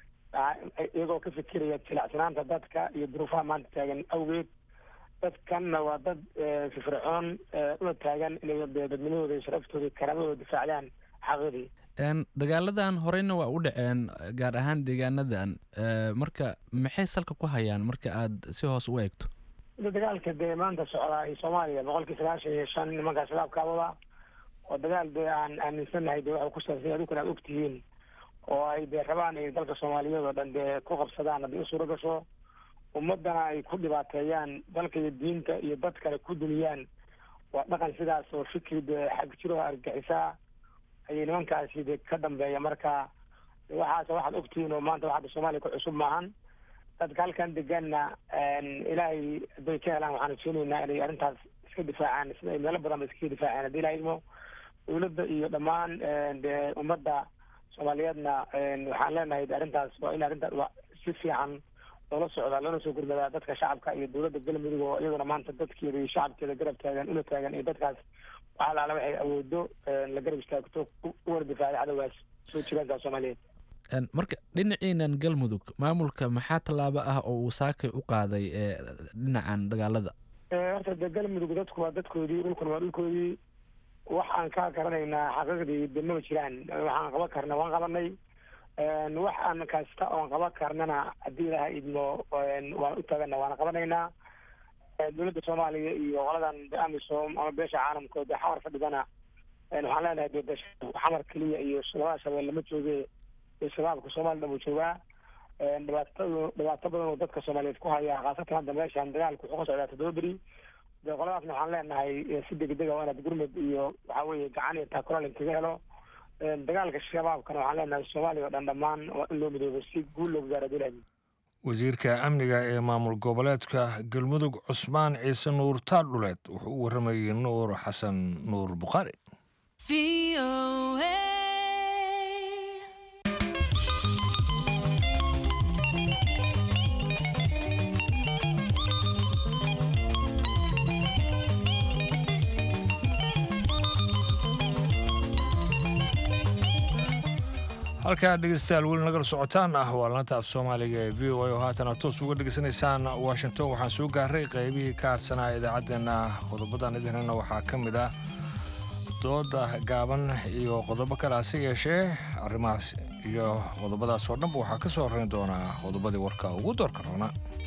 iyagoo ka fikiraya jilacsanaanta dadka iyo duruufaha maanta taagan awgeed dadkanna waa dad firfircoon una taagan inay dadnimadooda iyo sharaftooda iyo karaamadooda difaacdaan xaqidii dagaaladan horeyna waa u dhaceen gaar ahaan deegaanadan marka maxay salka ku hayaan marka aad si hoos u eegto dagaalka dee maanta socdaa iyo soomaaliya boqolkii sagaashan iyo shan nimankaa shabaabkaabada oo dagaal dee aan aaminsanahay dee waxay ku saabsan adukana aad ogtihiin oo ay dee rabaan ay dalka soomaaliyeed oo dhan dee ku qabsadaan haddii u suuro gasho ummaddana ay ku dhibaateeyaan dalka iyo diinta iyo dadkana ku duniyaan waa dhaqan sidaas oo fikri dee xag jiroha argaxisaa ayay nimankaasi dee ka dambeeya marka waxaas waxaad ogtihiin oo maanta waxaada soomaaliya ku cusub maahan dadka halkan deganna ilaahay hadday ka helaan waxaan rajeynaynaa inay arrintaas iska difaacaan sida ay meelo badan ba iskaga difaaceen haddii ilaha idmo dowladda iyo dhammaan de ummadda soomaaliyeedna waxaan leenahay de arrintaas waa in arrintaas waa si fiican loola socdaa loona soo gurmadaa dadka shacabka iyo dowladda galmudug oo iyaduna maanta dadkeeda iyo shacabkeeda garab taagan una taagan iyo dadkaas wax alaala waxay awoodo la garab istaagto uwana difaacday cadowgaas soo jiraanka soomaaliyeed marka dhinaciinan galmudug maamulka maxaa tallaabo ah oo uu saakay u qaaday dhinacan dagaalada horta de galmudug dadku waa dadkoodii dhulkuna waa dhulkoodii waxaan ka garanaynaa xaqiiqdii de maba jiraan waxaan qaban karna waan qabanay waxaan kasta oon qaban karnana haddii ilaha idmo waan u taagana waana qabanaynaa dowladda soomaaliya iyo qoladan de amisom ama beesha caalamka de xamar fadhidana waxaan leenahay de de xamar keliya iyo labada shabeelle ma jooge shabaabka soomaliya dhan uu joogaa dhibaatadu dhibaato badan oo dadka soomaaliyeed ku haya khaasatan hadda meeshan dagaalku wuxuu ka socdaa toddoba beri de qoladaasna waxaan leenahay si degdega waa inaad gurmud iyo waxa weeye gacan iyo taakulaal inkaga helo dagaalka shabaabkana waxaan leenahay soomaaliya oo dhan dhammaan waa in loo midoobo si guul loogu gaaro adulaadi wasiirka amniga ee maamul goboleedka galmudug cusmaan ciise nuur taadhuleed wuxuu u warramayay nuur xasan nuur bukhaari halkaa dhegeystayaal weli nagala socotaan ah waa laanta af soomaaliga ee v o a oo haatana toos uga dhegeysanaysaan washington waxaan soo gaaray qaybihii ka harsanaa idaacaddeenna qodobadan idinana waxaa ka mid ah dooda gaaban iyo qodobo kale hase yeeshee arrimahaas iyo qodobadaas oo dhanba waxaa ka soo horrayn doonaa qodobadii warka ugu doorka roona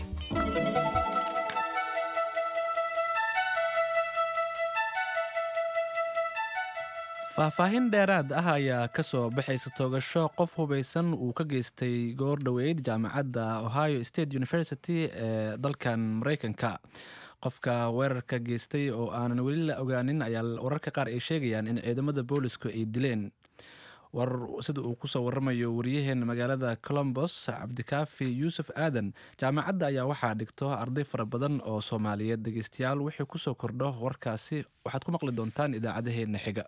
faahfaahin dheeraad ah ayaa ka soo baxaysa toogasho qof hubaysan uu ka geystay goor dhoweyd jaamacadda ohio state university ee dalkan maraykanka qofka weerarka geystay oo aanan weli la ogaanin ayaa wararka qaar ay sheegayaan in ciidamada boolisku ay dileen warar sida uu kusoo waramayo wariyaheena magaalada colombos cabdikaafi yuusuf aadan jaamacadda ayaa waxaa dhigto arday fara badan oo soomaaliyeed dhegeystayaal wixii kusoo kordho warkaasi waxaad ku maqli doontaan idaacadaheena xiga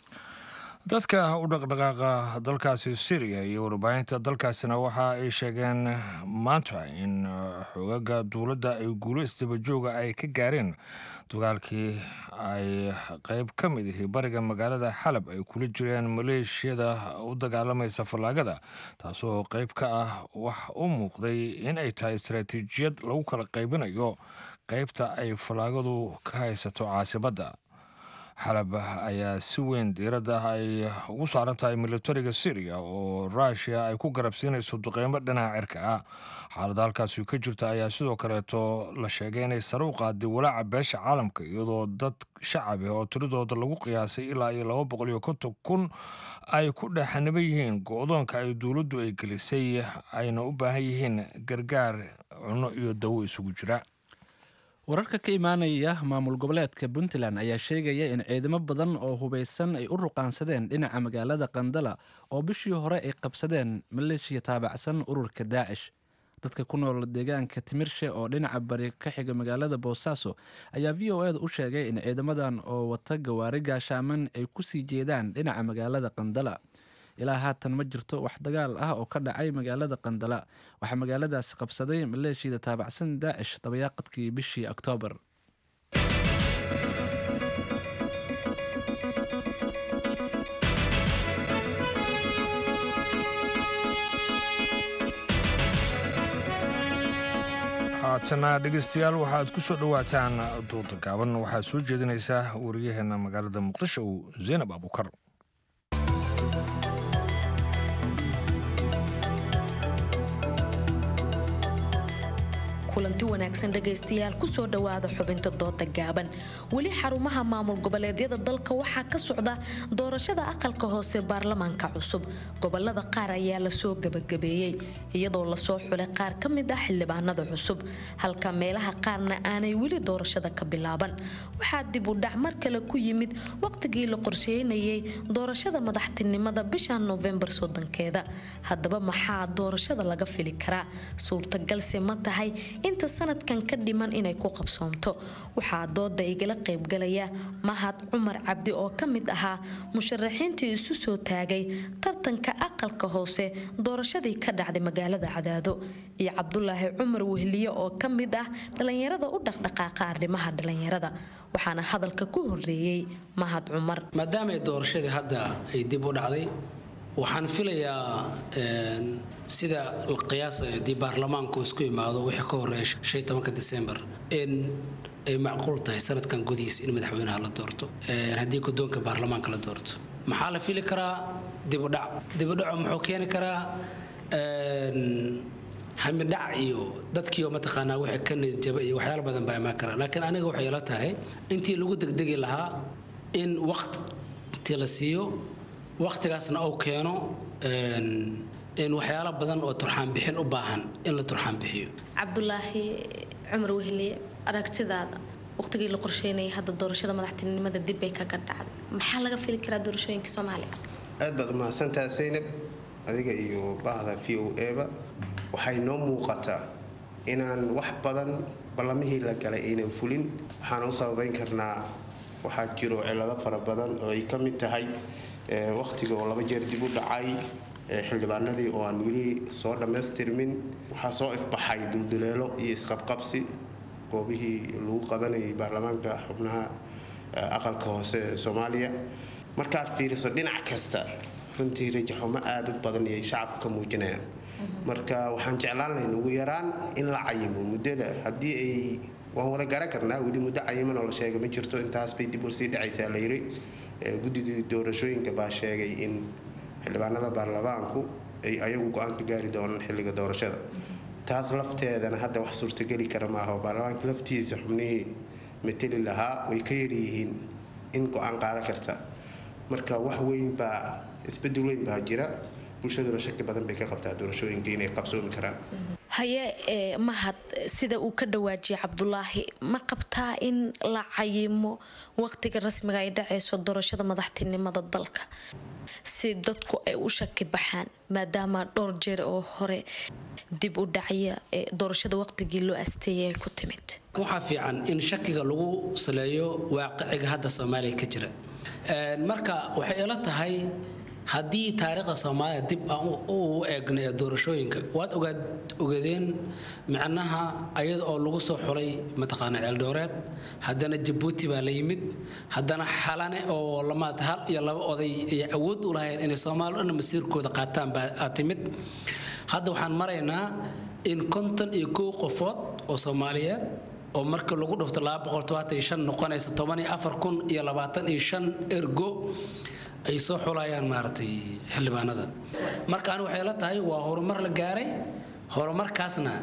dadka u dhaqdhaqaaqa dalkaasi syriya iyo warbaahinta dalkaasina waxa ay sheegeen maanta in xogaga dowladda ay guulo isdabajooga ay ka gaareen dagaalkii ay qeyb ka mid ihi bariga magaalada xalab ay kula jireen maleeshiyada u dagaalamaysa fallaagada taasoo qeyb ka ah wax u muuqday in ay tahay istaraatiijiyad lagu kala qaybinayo qeybta ay fallaagadu ka haysato caasimadda xalab ayaa si weyn diiradda ay ugu saaran tahay militariga syriya oo rushia ay ku garabsiinayso duqeymo dhinaca cirka ah xaaladda halkaasi ka jirta ayaa sidoo kaleeto la sheegay inay sare u qaaday walaaca beesha caalamka iyadoo dad shacab ah oo tiradooda lagu qiyaasay ilaa iyo laba boqol iyo konton kun ay ku dhexaniban yihiin go-doonka ay dowladdu ay gelisay ayna u baahan yihiin gargaar cunno iyo dawo isugu jira wararka ka imaanaya maamul goboleedka puntland ayaa sheegaya in ciidamo badan oo hubaysan ay u ruqaansadeen dhinaca magaalada qandala oo bishii hore ay qabsadeen maleeshiya taabacsan ururka daacish dadka ku nool deegaanka timirshe oo dhinaca bari ka xiga magaalada boosaaso ayaa v o eda u sheegay in ciidamadan oo wata gawaari gaashaaman ay ku sii jeedaan dhinaca magaalada qandala ilaa haatan ma jirto wax dagaal ah oo ka dhacay magaalada qandala waxaa magaaladaasi qabsaday maleeshiyada taabacsan daacish dabayaaqadkii bishii oktoobar haatana dhegeystayaal waxaad ku soo dhowaataan duuda gaaban waxaa soo jeedinaysaa wariyaheena magaalada muqdisho zaynab abuukar kulanti wanaagsan dhegaystayaal kusoo dhowaada xubinta dooda gaaban weli xarumaha maamul goboleedyada dalka waxaa ka socda doorashada aqalka hoose baarlamaanka cusub gobolada qaar ayaa lasoo gabagabeeyey iyadoo lasoo xulay qaar ka mid ah xildhibaanada cusub halka meelaha qaarna aanay weli doorashada ka bilaaban waxaa dib u dhac mar kale ku yimid waqtigii la qorsheynayay doorashada madaxtinimada bisha noofembar soddonkeeda haddaba maxaa doorashada laga fili karaa suurtagalse ma tahay inta sanadkan ka dhiman inay ku qabsoomto waxaa dooda igala qaybgalaya mahad cumar cabdi oo ka mid ahaa musharaxiintii isu soo taagay tartanka aqalka hoose doorashadii ka dhacday magaalada cadaado iyo cabdulaahi cumar wehliye oo ka mid ah dhallinyarada u dhaqdhaqaaqa arrimaha dhallinyarada waxaana hadalka ku horeeyey mahad cumar maadaama doorashadii hadda ay dib u dhacday waxaan filayaa sida la qiyaasayo haddii baarlamaanku isku imaado wixii ka horeeya shan tobanka disembar in ay macquul tahay sanadkan gudihiisa in madaxweynaha la doorto haddii guddoonka baarlamaanka la doorto maxaa la fili karaa dibudhac dibudhaco muxuu keeni karaa hamidhac iyo dadkiioo mataqaanaa wixii ka nidjaba iyo waxyaalo badan baa imaan karaa laakiin aniga waxay ila tahay intii lagu degdegi lahaa in waqti la siiyo waqtigaasna uu keeno in waxyaalo badan oo turxaan bixin u baahan in la turxaan bixiyo cabdulaahi cumar wehliye aragtidaada waqtigii la qorsheynayay hadda doorashada madaxtinimada dib bay kaga dhacday maxaa laga fili karaa doorashooyinka soomaaliya aad baad umahadsantaha saynab adiga iyo bahda v o eba waxay noo muuqataa inaan wax badan ballamihii la galay aynan fulin waxaan u sababayn karnaa waxaa jiro cilado fara badan oo ay ka mid tahay waqtiga oo laba jeer dib u dhacay xildhibaanadii oo aan weli soo dhammaystirmin waxaa soo ifbaxay dulduleelo iyo isqabqabsi goobihii lagu qabanayay baarlamaanka xubnaha aqalka hoose ee soomaaliya markaad fiiriso dhinac kasta runtii rajaxumo aada u badan iyay shacabka ka muujinayaan marka waxaan jeclaan lahayn ugu yaraan in la cayimo muddada haddii ay waan wada garan karnaa weli muddo cayiman oo la sheegay ma jirto intaas bay dib ursii dhacaysaa la yiri guddigii doorashooyinka baa sheegay in xildhibaanada baarlamaanku ay ayagu go-aan ka gaari doonaan xilliga doorashada taas lafteedana hadda wax suurtageli kara maaha oo baarlamaanka laftiisa xubnihii mateli lahaa way ka yaryihiin in go-aan qaadan karta marka wax weyn baa isbedel weyn baa jira bulshaduna shaki badan bay ka qabtaa doorashooyinka inay qabsoomi karaan haye ee mahad sida uu ka dhawaajiyay cabdulaahi ma qabtaa in la cayimo waqtiga rasmiga ay dhacayso doorashada madaxtinimada dalka si dadku ay u shaki baxaan maadaama dhowr jeer oo hore dib u dhacya ee doorashada waqtigii loo asteeyay ay ku timid waxaa fiican in shakiga lagu saleeyo waaqiciga hadda soomaaliya ka jira marka waxay ila tahay haddii taariikhda soomaaliya dib aan u eegna ee doorashooyinka waad ogaad ogadeen micnaha ayada oo lagu soo xulay mataqaana ceeldhooreed haddana jabuuti baa la yimid haddana xalane oo lamaad hal iyo laba oday ay awood u lahayn inay soomaali dhan masiirkooda qaataan baa timid hadda waxaan maraynaa in konton iyo kow qofood oo soomaaliyeed oo marka lagu dhufto noqonaysa iyo ergo ay soo xulayaan maaragtay xildhibaanada marka ani waxay la tahay waa horumar la gaaray horumarkaasna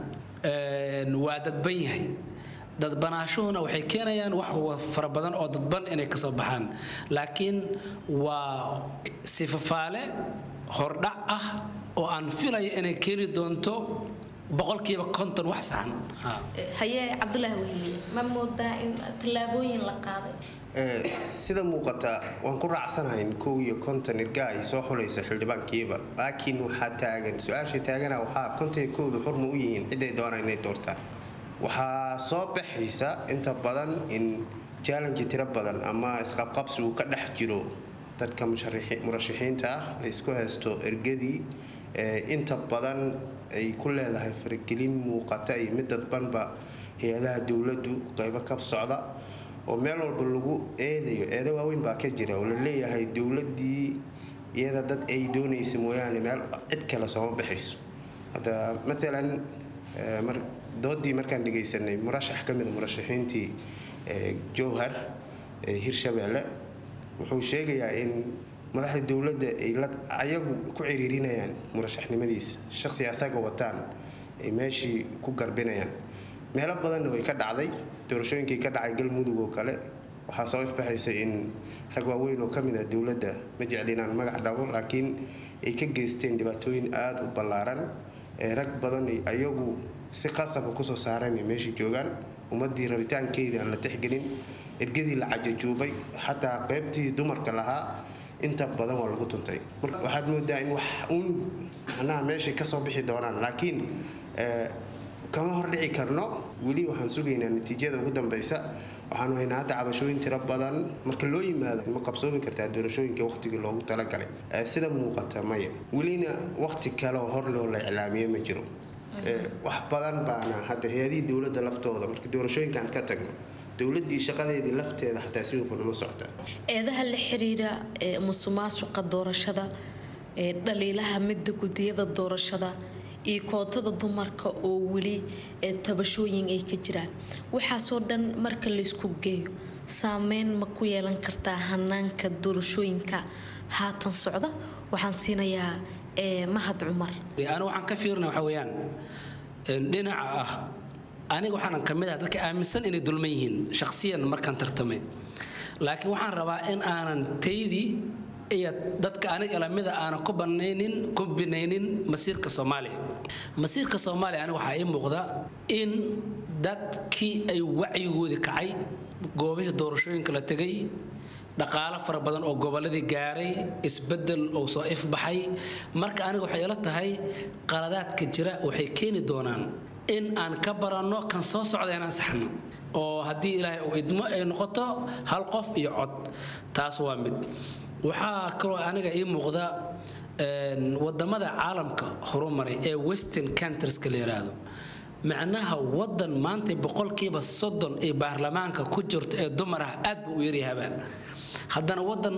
waa dadban yahay dadbanaashuhuna waxay keenayaan wax fara badan oo dadban inay kasoo baxaan laakiin waa sifafaale hordhac ah oo aan filayo inay keeni doonto boqolkiiba konton wax saxan haye cabdulaahi wehliye ma moodaa in tallaabooyin la qaaday sida muuqata waan ku raacsanahayn kow iyo konton irga ay soo xulayso xildhibaankiiba laakiin waxaa taagan su-aasha taagana waxaa konton iyo kowda xurma u yihiin ciday doonaan inay doortaan waxaa soo baxaysa inta badan in challenge tiro badan ama isqabqabsi uu ka dhex jiro dadka murashaxiinta ah la isku haysto ergadii inta badan ay ku leedahay faragelin muuqata iyo mid dadbanba hay-adaha dowladdu qaybo ka socda oo meel walba lagu eedayo eedo waaweyn baa ka jira oo la leeyahay dowladii iyada dad ay doonaysa mooyaane meel cid kale sooma baxayso hadda maalan doodii markaan dhegaysanay murashax ka mida murashaxiintii jowhar hirshabeelle wuxuu sheegayaa in madaxda dowladda ay ayagu ku ciriirinayaan murashaxnimadiisa shaqsi asaga wataan ay meeshii ku garbinayaan meelo badanna way ka dhacday doorashooyinkii ka dhacay galmudug oo kale waxaa soo ifbaxaysa in rag waaweyn oo ka mid ah dowladda ma jecli inaan magac dhabo laakiin ay ka geysteen dhibaatooyin aada u ballaaran ee rag badan ayagu si qasaba kusoo saareen ay meesha joogaan ummadii rabitaankeedii aan la tixgelin ergadii la cajajuubay xataa qeybtii dumarka lahaa inta badan waa lagu tuntay marka waxaad moodaa in wax uun macnaha meeshay kasoo bixi doonaan laakiin kama hordhici karno weli waxaan sugaynaa natiijada ugu dambeysa waxaanu haynaa hadda cabashooyin tiro badan marka loo yimaado ma qabsoomi kartaa doorashooyinka waqtigii loogu talagalay sida muuqata maya welina waqti kale oo hor loo la iclaamiye ma jiro wax badan baana hadda hay-adihii dowladda laftooda marka doorashooyinkan ka tagno dowladii shaqadeedii lafteeda xataa si hufan uma socota eedaha la xiriira musuqmaasuqa doorashada dhaliilaha midda gudiyada doorashada iyo kootada dumarka oo weli tabashooyin ay ka jiraan waxaasoo dhan marka laysku geeyo saameyn ma ku yeelan kartaa hanaanka doorashooyinka haatan socda waxaan siinayaa mahad cumar aniga waxaan ka fiirina waxa weeyaan dhinaca ah aniga waxaanan ka mid ah dadka aaminsan inay dulman yihiin shakhsiyan markaan tartamay laakiin waxaan rabaa in aanan taydii iyo dadka aniga ilamida aanan ku banaynin ku binaynin masiirka soomaaliya masiirka soomaaliya aniga waxaa ii muuqda in dadkii ay wacyigoodii kacay goobihii doorashooyinka la tegay dhaqaalo fara badan oo gobolladii gaaray isbedel oo soo ifbaxay marka aniga waxay ila tahay qaladaadka jira waxay keeni doonaan in aan ka baranno kan soo socda inaan saxno oo haddii ilaahay uu idmo ay noqoto hal qof iyo cod taas waa mid waxaa kaloo aniga ii muuqda wadamada caalamka horumaray ee western countrieska la yidhaahdo macnaha wadan maanta boqolkiiba soddon ee baarlamaanka ku jirto ee dumar ah aad buu u yaryahabaa haddana wadan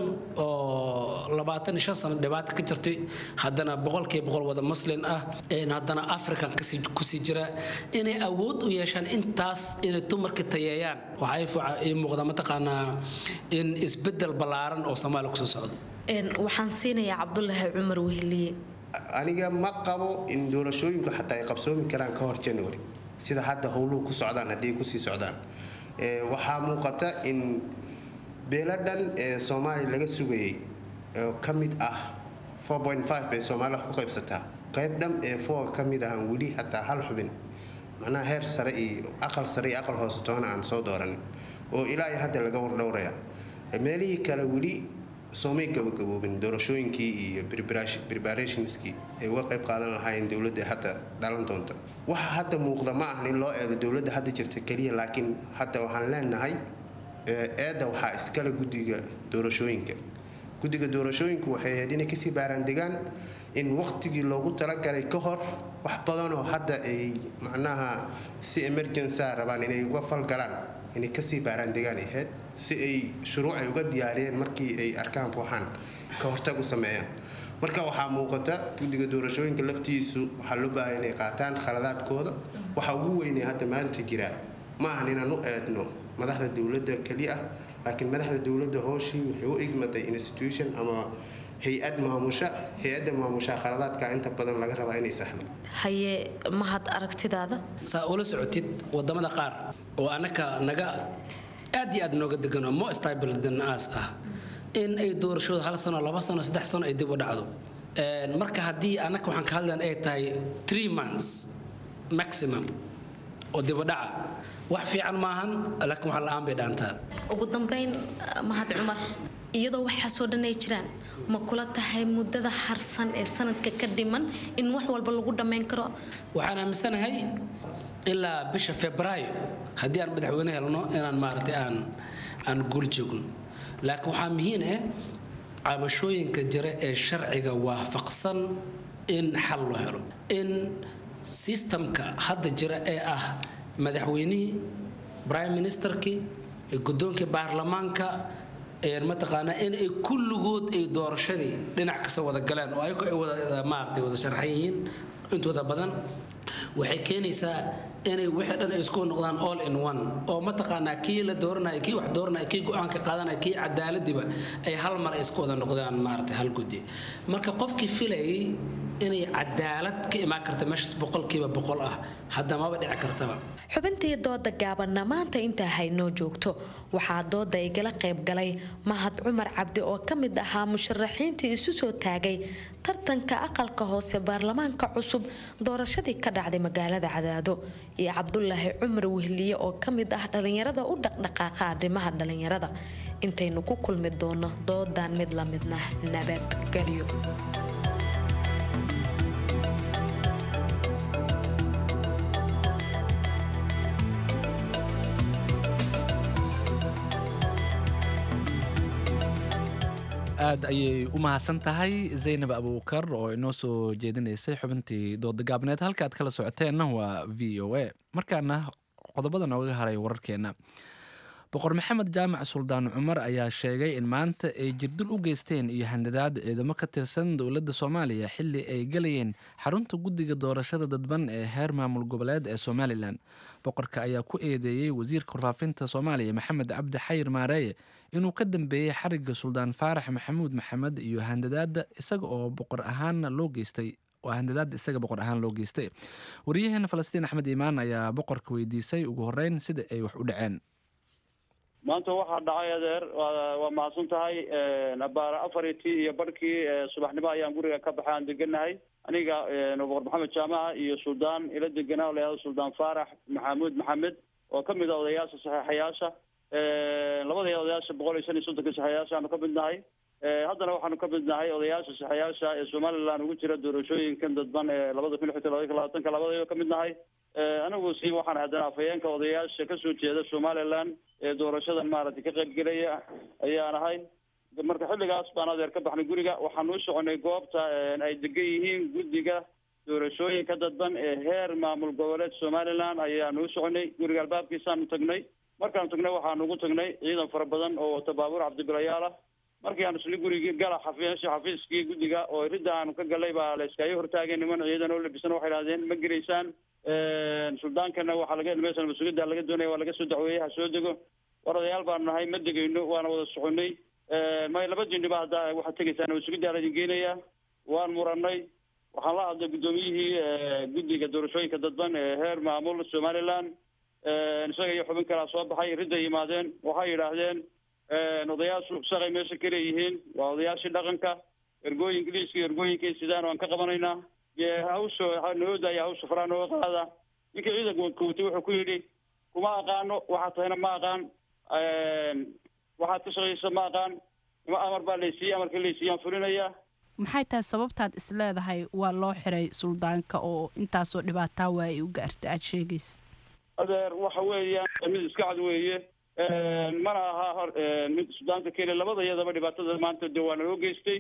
oo labaatan iyo shan sano dhibaata ka jirtay haddana boqolkiiba boqol wada muslin ah haddana african kusii jira inay awood u yeeshaan intaas inay dumarka tayeeyaan waxaa ii muuqda mataqaanaa in isbedel ballaaran oo soomaaliya kusoo socdo waxaan siinayaa cabdulaahi cumar weheliye aniga ma qabo in doorashooyinku xataa ay qabsoomi karaan ka hor january sida hadda howluhu ku socdaan haddii kusii socdaan waxaa muuqata in beelo dhan ee soomaaliya laga sugayay oo ka mid ah bay soomaaliya wax ku qaybsataa qayb dhan ee foga ka mid ahan weli xataa hal xubin macnaha heer sare iyo aqal sare iyo aqal hoose toona aan soo dooranin oo ilaa iyo hadda laga wardhowraya meelihii kale weli soomay gabagaboobin doorashooyinkii iyo preparationskii ay uga qayb qaadan lahaayeen dowladda hadda dhalan doonta waxa hadda muuqda ma ahan in loo eego dowladda hadda jirta keliya laakiin hadda waxaan leenahay eedda waxaa iskale guddiga doorashooyinka guddiga doorashooyinku waxay ahayd inay kasii baaraandegaan in waqtigii loogu talagalay ka hor wax badanoo hadda ay macnaha si emergenca rabaan inay uga falgalaan inay kasii baaraandegaan ahayd si ay shuruuc ay uga diyaariyeen markii ay arkaan waxaan ka hortag u sameeyaan marka waxaa muuqata guddiga doorashooyinka laftiisu waxaa loo baahay inay qaataan khaladaadkooda waxa ugu weynay hadda maanta jira ma ahan inaan u eedno madaxda dowladda keliya ah laakiin madaxda dowladda hooshii waxay u igmatay institution ama hay-ad maamusha hay-adda maamusha khaladaadka inta badan laga rabaa inay saxdo haye mahad aragtidaada saa ula socotid wadamada qaar oo annaka naga aad iyo aad nooga degan oo more stable than us ah in ay doorashooda hal sano laba sano saddex sano ay dib u dhacdo marka haddii annaka waxaan ka hadlayn ay tahay three months maximum oo dib u dhaca wax fiican maahan laakiin wax la-aan bay dhaantaa ugu dambeyn mahad cumar iyadoo waxaasoo dhan ay jiraan ma kula tahay muddada harsan ee sanadka ka dhiman in wax walba lagu dhammayn karo waxaan aaminsanahay ilaa bisha febraayo haddii aan madaxweyne helno inaan maaragtay aan aan guul joogno laakiin waxaa muhiim ah cabashooyinka jira ee sharciga waafaqsan in xal loo helo in sistamka hadda jira ee ah madaxweynihii prime ministerkii guddoonkii baarlamaanka mataqaanaa in ay kulligood ay doorashadii dhinac kasta wada galeen oo ayago ay wada maaragtay wada sharxan yihiin intooda badan waxay keenaysaa inay wixii dhan ay isku noqdaan all in one oo mataqaanaa kii la dooranaya kii wax dooranaya kii go-aanka qaadanaya kii cadaaladiba ay hal mar ay isku wada noqdaan maaragtay hal guddi marka qofkii filayay inay cadaalad ka imaan karta meeshaas boqolkiiba boqol ah hadda maba dhici kartaba xubintii dooda gaabanna maanta intaa haynoo joogto waxaa dooda igala qayb galay mahad cumar cabdi oo ka mid ahaa musharaxiintii isu soo taagay tartanka aqalka hoose baarlamaanka cusub doorashadii ka dhacday magaalada cadaado iyo cabdulaahi cumar wehliye oo ka mid ah dhalinyarada u dhaqdhaqaaqa arrimaha dhalinyarada intaynu ku kulmi doono doodan mid la midna nabadgelyo aad ayay u mahadsan tahay zaynab abuukar oo inoo soo jeedinaysay xubintii dooda gaabneed halka aad kala socoteenna waa v o a markaana qodobada nooga haray wararkeena boqor maxamed jaamac suldaan cumar ayaa sheegay in maanta ay jirdil u geysteen iyo handadaad ciidamo ka tirsan dowladda soomaaliya xili ay galayeen xarunta guddiga doorashada dadban ee heer maamul goboleed ee somalilan boqorka ayaa ku eedeeyey wasiirka warfaafinta soomaaliya maxamed cabdi xayir maareeye inuu ka dambeeyey xariga suldaan faarax maxamuud maxamed iyo handadaada isaga oo boqor ahaanna loo geystay oo handadaada isaga boqor ahaan loo geystay wariyaheena falastiin axmed iimaan ayaa boqorka weydiisay ugu horeyn sida ay wax u dhaceen maanta waxaa dhacay adeer waa mahadsan tahay abaara afartii iyo barhkii subaxnimo ayaan guriga ka baxay aan deganahay aniga boqor maxamed jaamaca iyo suldaan ila deganaa oo layahdo suldaan faarax maxamuud maxamed oo kamid a odayaasha saxeexayaasha labadii odayaasha boqol iyo shan iyo soddonka saxeexayaasha aanu ka mid nahay haddana waxaanu ka mid nahay odayaasha saxeexayaasha ee somaliland ugu jira doorashooyinkan dadban ee labada kun iyo xigta labada kun labaatanka labadayba ka mid nahay anigu si waxaan haddana afhayeenka odayaasha kasoo jeeda somaliland ee doorashadan maaragtay ka qaybgelaya ayaan ahay marka xilligaas baan adeer ka baxnay guriga waxaan u soconay goobta ay degan yihiin guddiga doorashooyinka dadban ee heer maamul goboleed somaliland ayaanu u soconay guriga albaabkiisaanu tagnay markaanu tagnay waxaanu ugu tagnay ciidan fara badan oo wata baabuur cabdibilayaal ah markii aanu isla gurigii gala xafiis xafiiskii guddiga oo ridda aanu ka galay baa la iskaga hortaagay niman ciidan oo labisan waxay idhahdeen ma gelaysaan suldaankana waxaa laga meeshan mas-uuliyadda laga doonaya waa laga soo dacweeyey ha soo dego war odayaal baanu nahay ma degayno waana wada soconay may laba jindhiba hadda waxaad tegaysaan mas-uuliyadda laidin geenaya waan muranay waxaan la hadlay guddoomiyihii guddiga doorashooyinka dadban ee heer maamul somaliland isaga iyo xubin kalaa soo baxay ridday yimaadeen waxay yidhaahdeen odayaashu shaqay meesha ka leeyihiin waa odayaashii dhaqanka ergooyin ingiliiska iyo ergooyinkay sidaan waan ka qabanaynaa hawsha noo daaya hawsha faraa nooga qaada ninkii ciidanka kowtay wuxuu ku yidhi kuma aqaano waxaad tahayna ma aqaan waxaad ka shaqaysa ma aqaan ima amar baa laysiiyey amarka laysiiyaan fulinaya maxay tahay sababtaad is leedahay waa loo xiray suldaanka oo intaasoo dhibaataa waa ay u gaarta aada sheegaysa adeer waxa weeyaan mid iska cad weeye mana aha hor mid suldaanka keliya labada iyadaba dhibaatada maanta de waa naloo geystay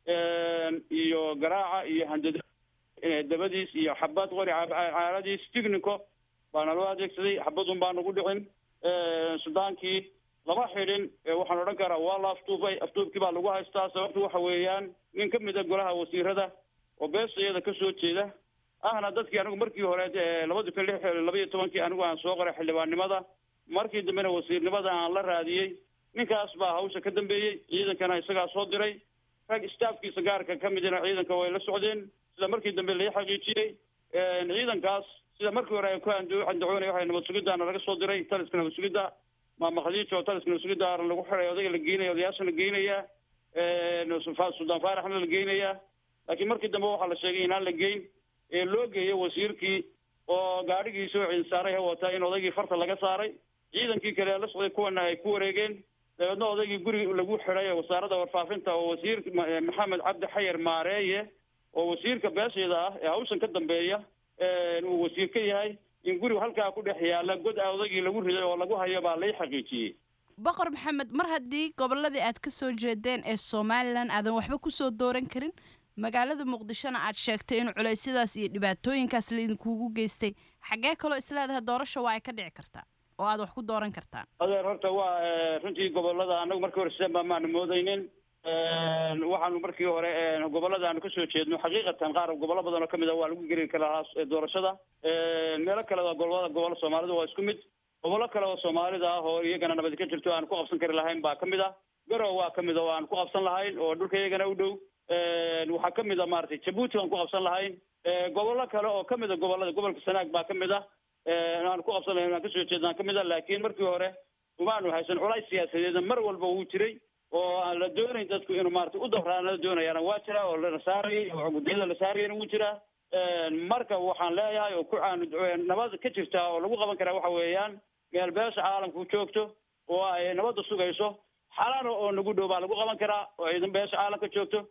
iyo garaaca iyo handada dabadiis iyo xabad qori caaradiis tignico baa naloo adeegsaday xabadun baa nagu dhicin suldaankii lama xidhin waxaan odhan karaa waa la aftuubay aftuubkii baa lagu haystaa sababtu waxa weeyaan nin ka mid a golaha wasiirada oo beesa iyada kasoo jeeda ahna dadkii anigu markii hore labadi kun lix laba iyo tobankii anigu aan soo qoray xildhibaannimada markii dambena wasiirnimada aan la raadiyey ninkaas baa hawsha ka dambeeyey ciidankana isagaa soo diray rag staafkiisa gaarka ka midina ciidanka way la socdeen sida markii dambe lai xaqiijiyey ciidankaas sida markii hore ay ku andacoonay waxay nabad sugiddaana laga soo diray taliska nabad sugidda maama khadiija oo taliska nabad sugidda lagu xiray odayga la geynaya odayaashana geynaya suldaan faaraxna la geynaya laakiin markii dambe waxaa la sheegay inaan la geyn ee loo geeyo wasiirkii oo gaadhigiisa oo ciinsaaray ha wataa in odaygii farta laga saaray ciidankii kale la socday kuwana ay ku wareegeen dabeedna odaygii guriga lagu xiday ee wasaaradda warfaafinta oo wasiir maxamed cabdi xayar maareeye oo wasiirka beesheeda ah ee hawshan ka dambeeya uu wasiir ka yahay in guriga halkaa ku dhex yaalla god a odaygii lagu riday oo lagu hayo baa lay xaqiijiyey boqor maxamed mar haddii gobolladii aad ka soo jeedeen ee somalilan aadan waxba kusoo dooran karin magaalada muqdishona aad sheegtay in culeysyadaas iyo dhibaatooyinkaas laidinkugu geystay xaggee kaloo isleedahay doorasha waa ay ka dhici kartaa oo aad wax ku dooran kartaan adeer horta waa runtii gobolada anagu markii hore sideen baa maanu moodaynin waxaanu markii hore gobolada aanu kasoo jeedno xaqiiqatan qaar gobollo badan oo kamid a waa lagu geli karaa doorashada meelo kale gobolada gobollo soomaalida waa isku mid gobollo kale oo soomaalida ah oo iyagana nabadi ka jirto aan ku qabsan kari lahayn baa kamid ah garow waa kamid oo aan ku qabsan lahayn oo dhulka iyagana u dhow waxaa ka mid a maaragtay jabuuti aan ku qabsan lahayn gobollo kale oo ka mid a gobollada gobolka sanaag baa ka mid ah aan ku qabsan lahayn aan kasoo jeednaan ka mid ah laakiin markii hore umaanu haysan culays siyaasadeedna mar walba wuu jiray oo aan la doonayn dadku inuu maaragtay u dawraana la doonayaana waa jiraa oo lana saarayay oo guddiyada la saarayana wuu jiraa marka waxaan leeyahay oo ku aan nabad ka jirta oo lagu qaban karaa waxa weeyaan meel beesha caalamku joogto oo ay nabadda sugayso xalana oo nagu dhow baa lagu qaban karaa oo ciidan beesha caalamka joogto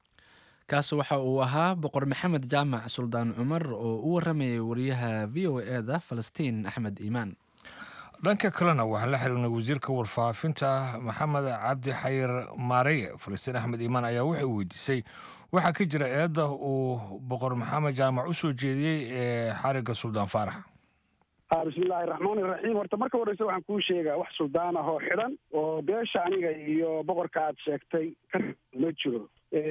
kaas waxa uu ahaa boqor maxamed jaamac suldaan cumar oo u waramayay wariyaha v o e da falastiin axmed iimaan dhanka kalena waxaan la xiriirnay wasiirka warfaafinta maxamed cabdi xayir maareye falastiin axmed iimaan ayaa waxay weydiisay waxaa ka jira eedda uu boqor maxamed jaamac u soo jeediyey ee xarigga suldaan faarax bismillaahi raxmaani raxiim horta marka horeyse waxaan kuu sheegaa wax suldaan ah oo xidhan oo beesha aniga iyo boqorka aad sheegtay ka ma jiro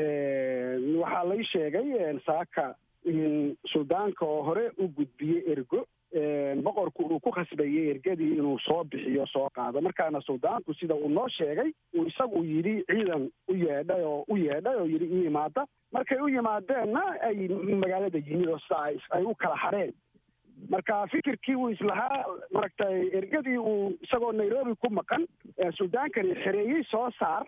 waxaa lay sheegay saaka in suldaanka oo hore u gudbiyey ergo boqorku uu ku khasbayey ergadii inuu soo bixiyo soo qaado markaana suldaanku sida uu noo sheegay uu isagu yidhi ciidan u yeedhay oo u yeedhay oo yidhi ii yimaada markay u yimaadeenna ay magaalada yimid oo sida ay u kala hadheen marka fikirkii uu islahaa maragtay ergadii uu isagoo nairobi ku maqan suldaankani xereeyey soo saar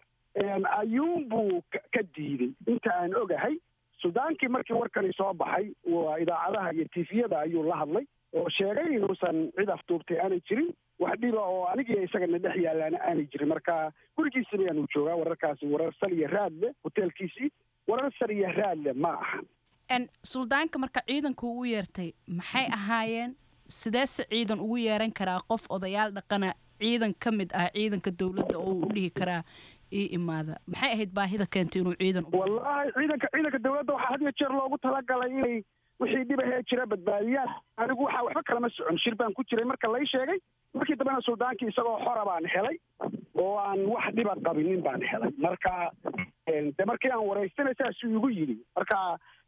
ayuunbuu ka diiday inta aan ogahay suldaankii markii warkani soo baxay waa idaacadaha iyo tifiyada ayuu la hadlay oo sheegay inuusan cid afduubtay aanay jirin wax dhiba oo anigiiyo isagana dhex yaalaana aanay jirin marka gurigiisi bayaanu joogaa wararkaasi warar sal iyo raad leh hoteelkiisii warar sal iyo raad leh ma ahan suldaanka marka ciidanku u yeertay maxay ahaayeen sideese ciidan ugu yeeran karaa qof odayaal dhaqana ciidan ka mid ah ciidanka dowladda oo uu dhihi karaa ii imaada maxay ahayd baahida keentay inuu ciidan wallaahi ciidanka ciidanka dowladda waxaa had iyo jeer loogu talagalay inay wixii dhibahee jira badbaadiyaan anigu waxaa waxba kalama socon shir baan ku jiray marka lay sheegay markii dambena suldaankii isagoo xora baan helay oo aan wax dhiba qabinin baan helay marka de markii aan waraystana saasuu igu yidhi marka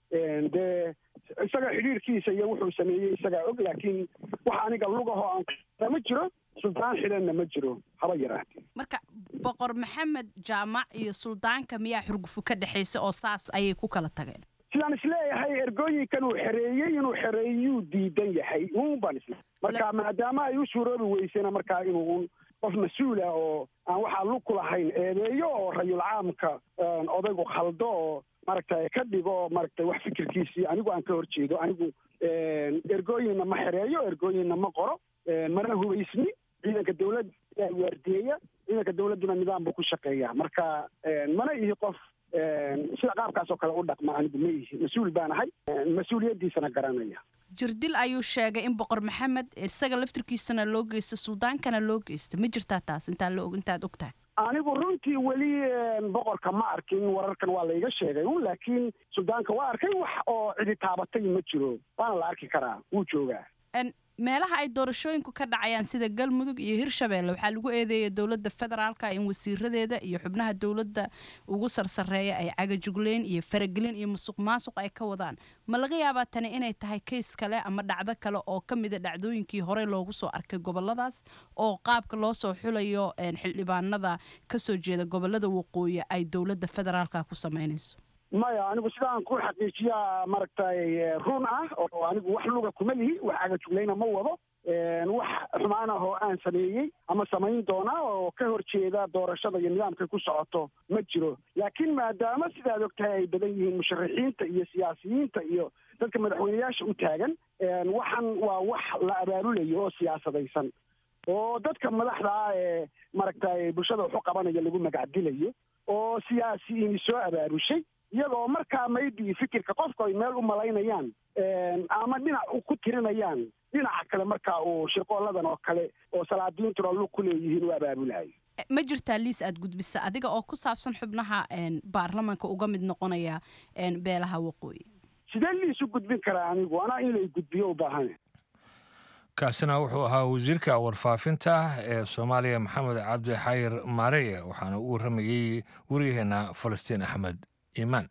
dee isaga xidhiirkiisa iyo wuxuu sameeyey isagaa og laakiin wax aniga lugaho aan ma jiro suldaan xidhanna ma jiro haba yaraatee marka boqor maxamed jaamac iyo suldaanka miyaa xurgufu ka dhexaysa oo saas ayay ku kala tageen sidaan isleeyahay ergooyinkan uu xereeyey inuu xereeyuu diidan yahay uun baan isle marka maadaama ay u suuroobi weysena markaa inuu un qof mas-uul ah oo aan waxaa lug ku lahayn eedeeyo oo rayul caamka odaygu khaldo oo maaragtay ka dhigo maaragtay wax fikirkiisii anigu aan ka hor jeedo anigu ergooyinna ma xereeyo ergooyinna ma qoro mana hubaysni ciidanka dawladda ayaa waardiyeya ciidanka dawladduna nidaam buu ku shaqeeyaa marka mana ihi qof sida qaabkaas oo kale u dhaqma anigu ma ihi mas-uul baan ahay mas-uuliyaddiisana garanaya jirdil ayuu sheegay in boqor maxamed isaga laftirkiisana loo geysta suldaankana loo geysta ma jirtaa taas intaa la og intaad og tahay anigu runtii weli boqorka ma arkin wararkan waa layga sheegay un laakiin suldaanka waa arkay wax oo cidi taabatay ma jiro waana la arki karaa wuu joogaa meelaha ay doorashooyinku ka dhacayaan sida galmudug iyo hirshabeelle waxaa lagu eedeeyay dowladda federaalka in wasiiradeeda iyo xubnaha dowladda ugu sarsareeya ay cagajugleyn iyo faragelin iyo musuq maasuq ay ka wadaan ma laga yaabaa tani inay tahay kays kale ama dhacdo kale oo ka mida dhacdooyinkii horey loogu soo arkay goboladaas oo qaabka loo soo xulayo xildhibaanada kasoo jeeda gobolada waqooyi ay dowladda federaalka ku sameynayso maya anigu sidaan ku xaqiijiyaa maaragtay run ah oo anigu wax luga kuma lihi wax cagajuglayna ma wado wax xumaan ah oo aan sameeyey ama samayn doonaa oo ka hor jeeda doorashada iyo nidaamkay ku socoto ma jiro laakiin maadaama sidaad og tahay ay badan yihiin musharaxiinta iyo siyaasiyiinta iyo dadka madaxweyneyaasha u taagan waxan waa wax la abaabulayo oo siyaasadaysan oo dadka madaxda ah ee maaragtay bulshada wax u qabanaya lagu magacdilayo oo siyaasiyiini soo abaabushay iyagoo markaa maybe fikirka qofku ay meel u malaynayaan ama dhinac ku tirinayaan dhinaca kale markaa uu shirqooladan oo kale oo salaadiintuna lug ku leeyihiin u abaabulayo ma jirtaa liis aad gudbisa adiga oo ku saabsan xubnaha baarlamaanka uga mid noqonaya beelaha waqooyi sidee liis u gudbin karaa anigu anaa in lay gudbiyo u baahane kaasina wuxuu ahaa wasiirka warfaafinta ee soomaaliya maxamed cabdi xayir maareye waxaana u waramayey waryaheena falastiin axmed iimaan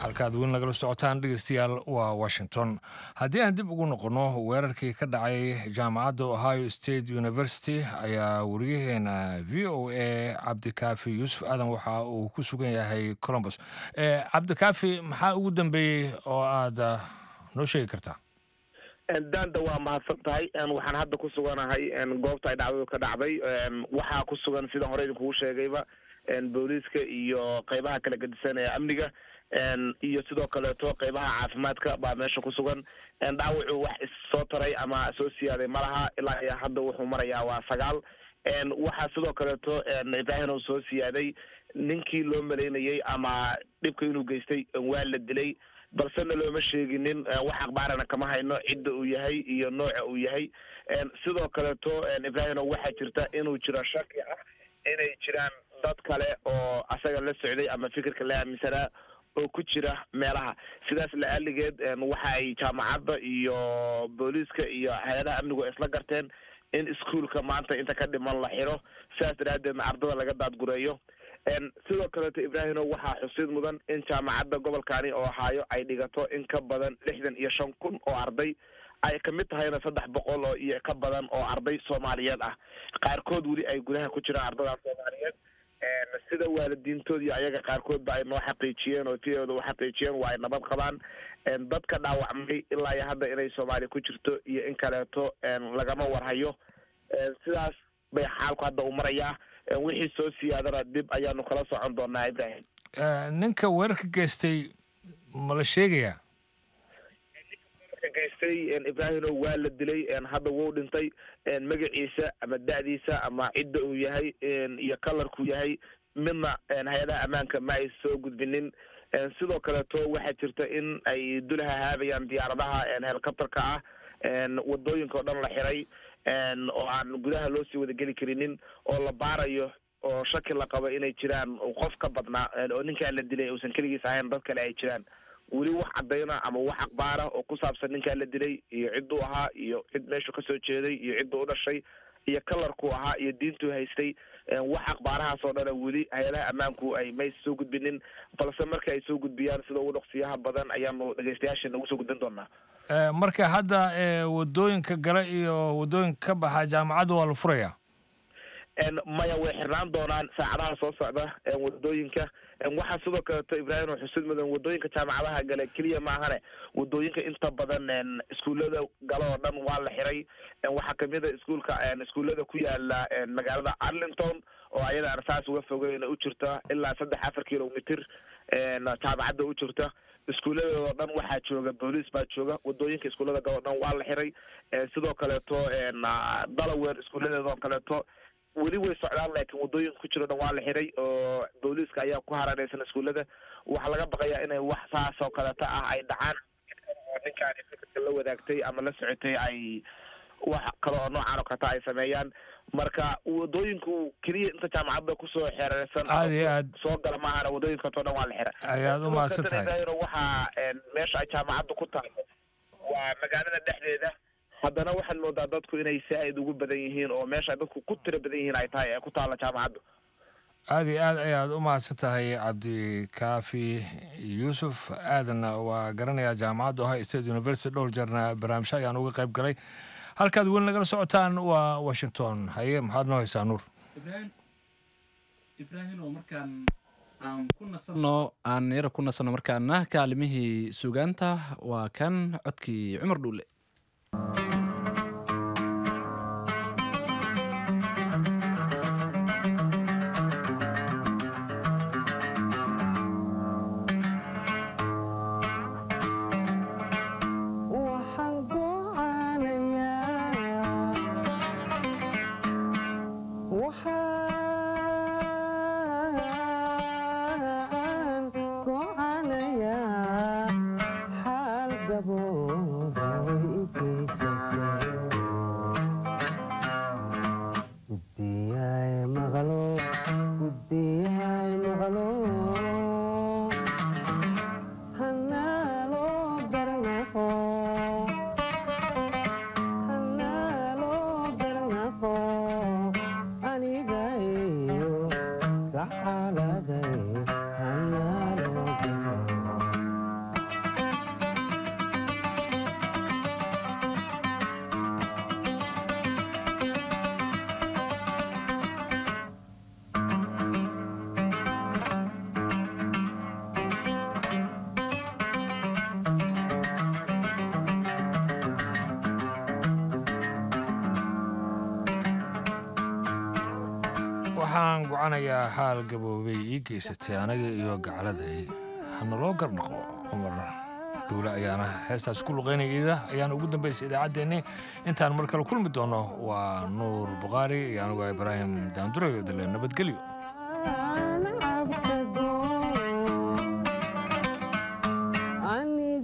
halkaad weyn nagala socotaan dhegeystayaal waa washington haddii aan dib ugu noqonno weerarkii ka dhacay jaamacadda ohio state university ayaa wariyaheena v o a cabdikaafi yuusuf aadan waxa uu ku sugan yahay colombus cabdikaafi maxaa ugu dambeeyey oo aad noo sheegi kartaa daanda waa mahadsan tahay waxaan hadda ku suganahay goobta ay dhacdadu ka dhacday waxaa ku sugan sida hore idinkugu sheegayba booliiska iyo qeybaha kala gedisan ee amniga iyo sidoo kaleeto qeybaha caafimaadka baa meesha ku sugan dhaawacu wax issoo taray ama soo siyaaday malaha ilaa iyo hadda wuxuu marayaa waa sagaal waxaa sidoo kaleeto ibraahin uu soo siyaaday ninkii loo malaynayey ama dhibka inuu geystay waa la dilay balsena looma sheeginin wax akhbaarana kama hayno cidda uu yahay iyo nooca uu yahay sidoo kaleeto ibrahino waxaa jirta inuu jiro shaki ah inay jiraan dad kale oo asaga la socday ama fikirka la aaminsanaa oo ku jira meelaha sidaas la-aaligeed waxa ay jaamacadda iyo booliiska iyo hay-adaha amnigu isla garteen in iskuolka maanta inta ka dhiman la xiro sidaas daraaddeedna ardada laga daadgureeyo sidoo kaleeto ibraahino waxaa xusid mudan in jaamacadda gobolkani oo ahaayo ay dhigato in ka badan lixdan iyo shan kun oo arday ay kamid tahayna saddex boqol oo iyo ka badan oo arday soomaaliyeed ah qaarkood weli ay gudaha ku jiraan ardada soomaaliyeed sida waalidiintood iyo ayaga qaarkoodba ay noo xaqiijiyeen oo tiyooda u xaqiijiyeen waa ay nabad qabaan dadka dhaawacmay ilaa iyo hadda inay soomaaliya ku jirto iyo in kaleeto lagama warhayo sidaas bay xaalku hadda u marayaa wixii soo siyaadana dib ayaanu kala socon doonaa ibrahim ninka weerarka geystay ma la sheegayaa geystay ibrahino waa la dilay hadda wuu dhintay magaciisa ama da-diisa ama cidda uu yahay iyo kalarkuu yahay midna hay-adaha ammaanka ma ay soo gudbinin sidoo kaleeto waxaa jirta in ay dulaha haabayaan diyaaradaha helicopterka ah wadooyinka oo dhan la xiray oo aan gudaha loo sii wadageli karinin oo la baarayo oo shaki la qabo inay jiraan qof ka badnaa oo ninkaa la dilay uusan keligiis ahayn dad kale ay jiraan weli wax cadayna ama wax akbaara oo ku saabsan ninkaa la dilay iyo cidduu ahaa iyo cid meeshuu kasoo jeeday iyo cidduu u dhashay iyo kalarkuu ahaa iyo diintuu haystay wax akhbaarahaas oo dhana weli hay-adaha ammaanku ay may soo gudbinin balse marka ay soo gudbiyaan sida ugu dhaqsiyaha badan ayaanu dhegeystayaasha nagu soo gudbin doonaa marka hadda wadooyinka gala iyo wadooyinka ka baxa jaamacadda waa la furayaa maya way xirnaan doonaan saacadaha soo socda wadooyinka waxaa sidoo kaleeto ibraahim oo xusid mudan wadooyinka jaamacadaha gale keliya maahane wadooyinka inta badan iskuullada galo oo dhan waa la xiray waxaa kamid a iskuulka iskuullada ku yaala magaalada arlington oo ayada aan saas uga fogeyn u jirta ilaa saddex afar kilomitr jaamacadda u jirta iskuulladoodao dhan waxaa jooga booliis baa jooga wadooyinka iskuullada galo o dhan waa la xiray sidoo kaleeto dalawer iskuulladeedoo kaleeto weli way socdaan laakiin wadooyinka ku jiro dhan waa la xiray oo booliiska ayaa ku haranaysan iskuullada waxaa laga baqayaa inay wax saas oo kaleeto ah ay dhacaan oo ninkaani fikirka la wadaagtay ama la socotay ay wax kale oo noocaan oo kaleta ay sameeyaan marka wadooyinku keliya inta jaamacadda kusoo xeereysan aad iyo aad soo gala maahana wadooyinkato dhan waa la xira ayaad u mahadsan tahay waxaa meesha ay jaamacadda ku tahay waa magaalada dhexdeeda haddana waxaad moodaa dadku inay saa-id ugu badan yihiin oo meesha dadku ku tiro badan yihiin ay tahay ee ku taalla jaamacaddu aad iyo aad ayaad u mahadsan tahay cabdikaafi yuusuf aadanna waa garanayaa jaamacadda ohio state university dhowr jeerna barnaamijyo ayaan uga qayb galay halkaad weli nagala socotaan waa washington haye maxaad noo haysaa nuur ibraahim oo markaan aan ku nasano aan yara ku nasano markaana kaalimihii sugaanta waa kan codkii cumar dhuule Xaal gaboobo way i geysay waxaan gocanayaa xaal gaboobay ii geysatay anaga iyo gacladay hanaloo garnaqo cumar dhuule ayaana heestaas ku luqaynayda ayaan ugu dambaysay idaacaddeenni intaan mar kale kulmi doono waa nuur bukhaari iyo anigu ibraahim daandurayo dale nabadgelyo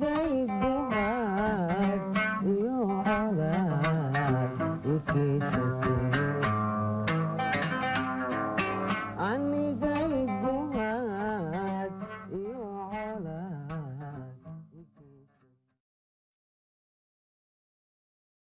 anigay ducaad iyo colaad u keysay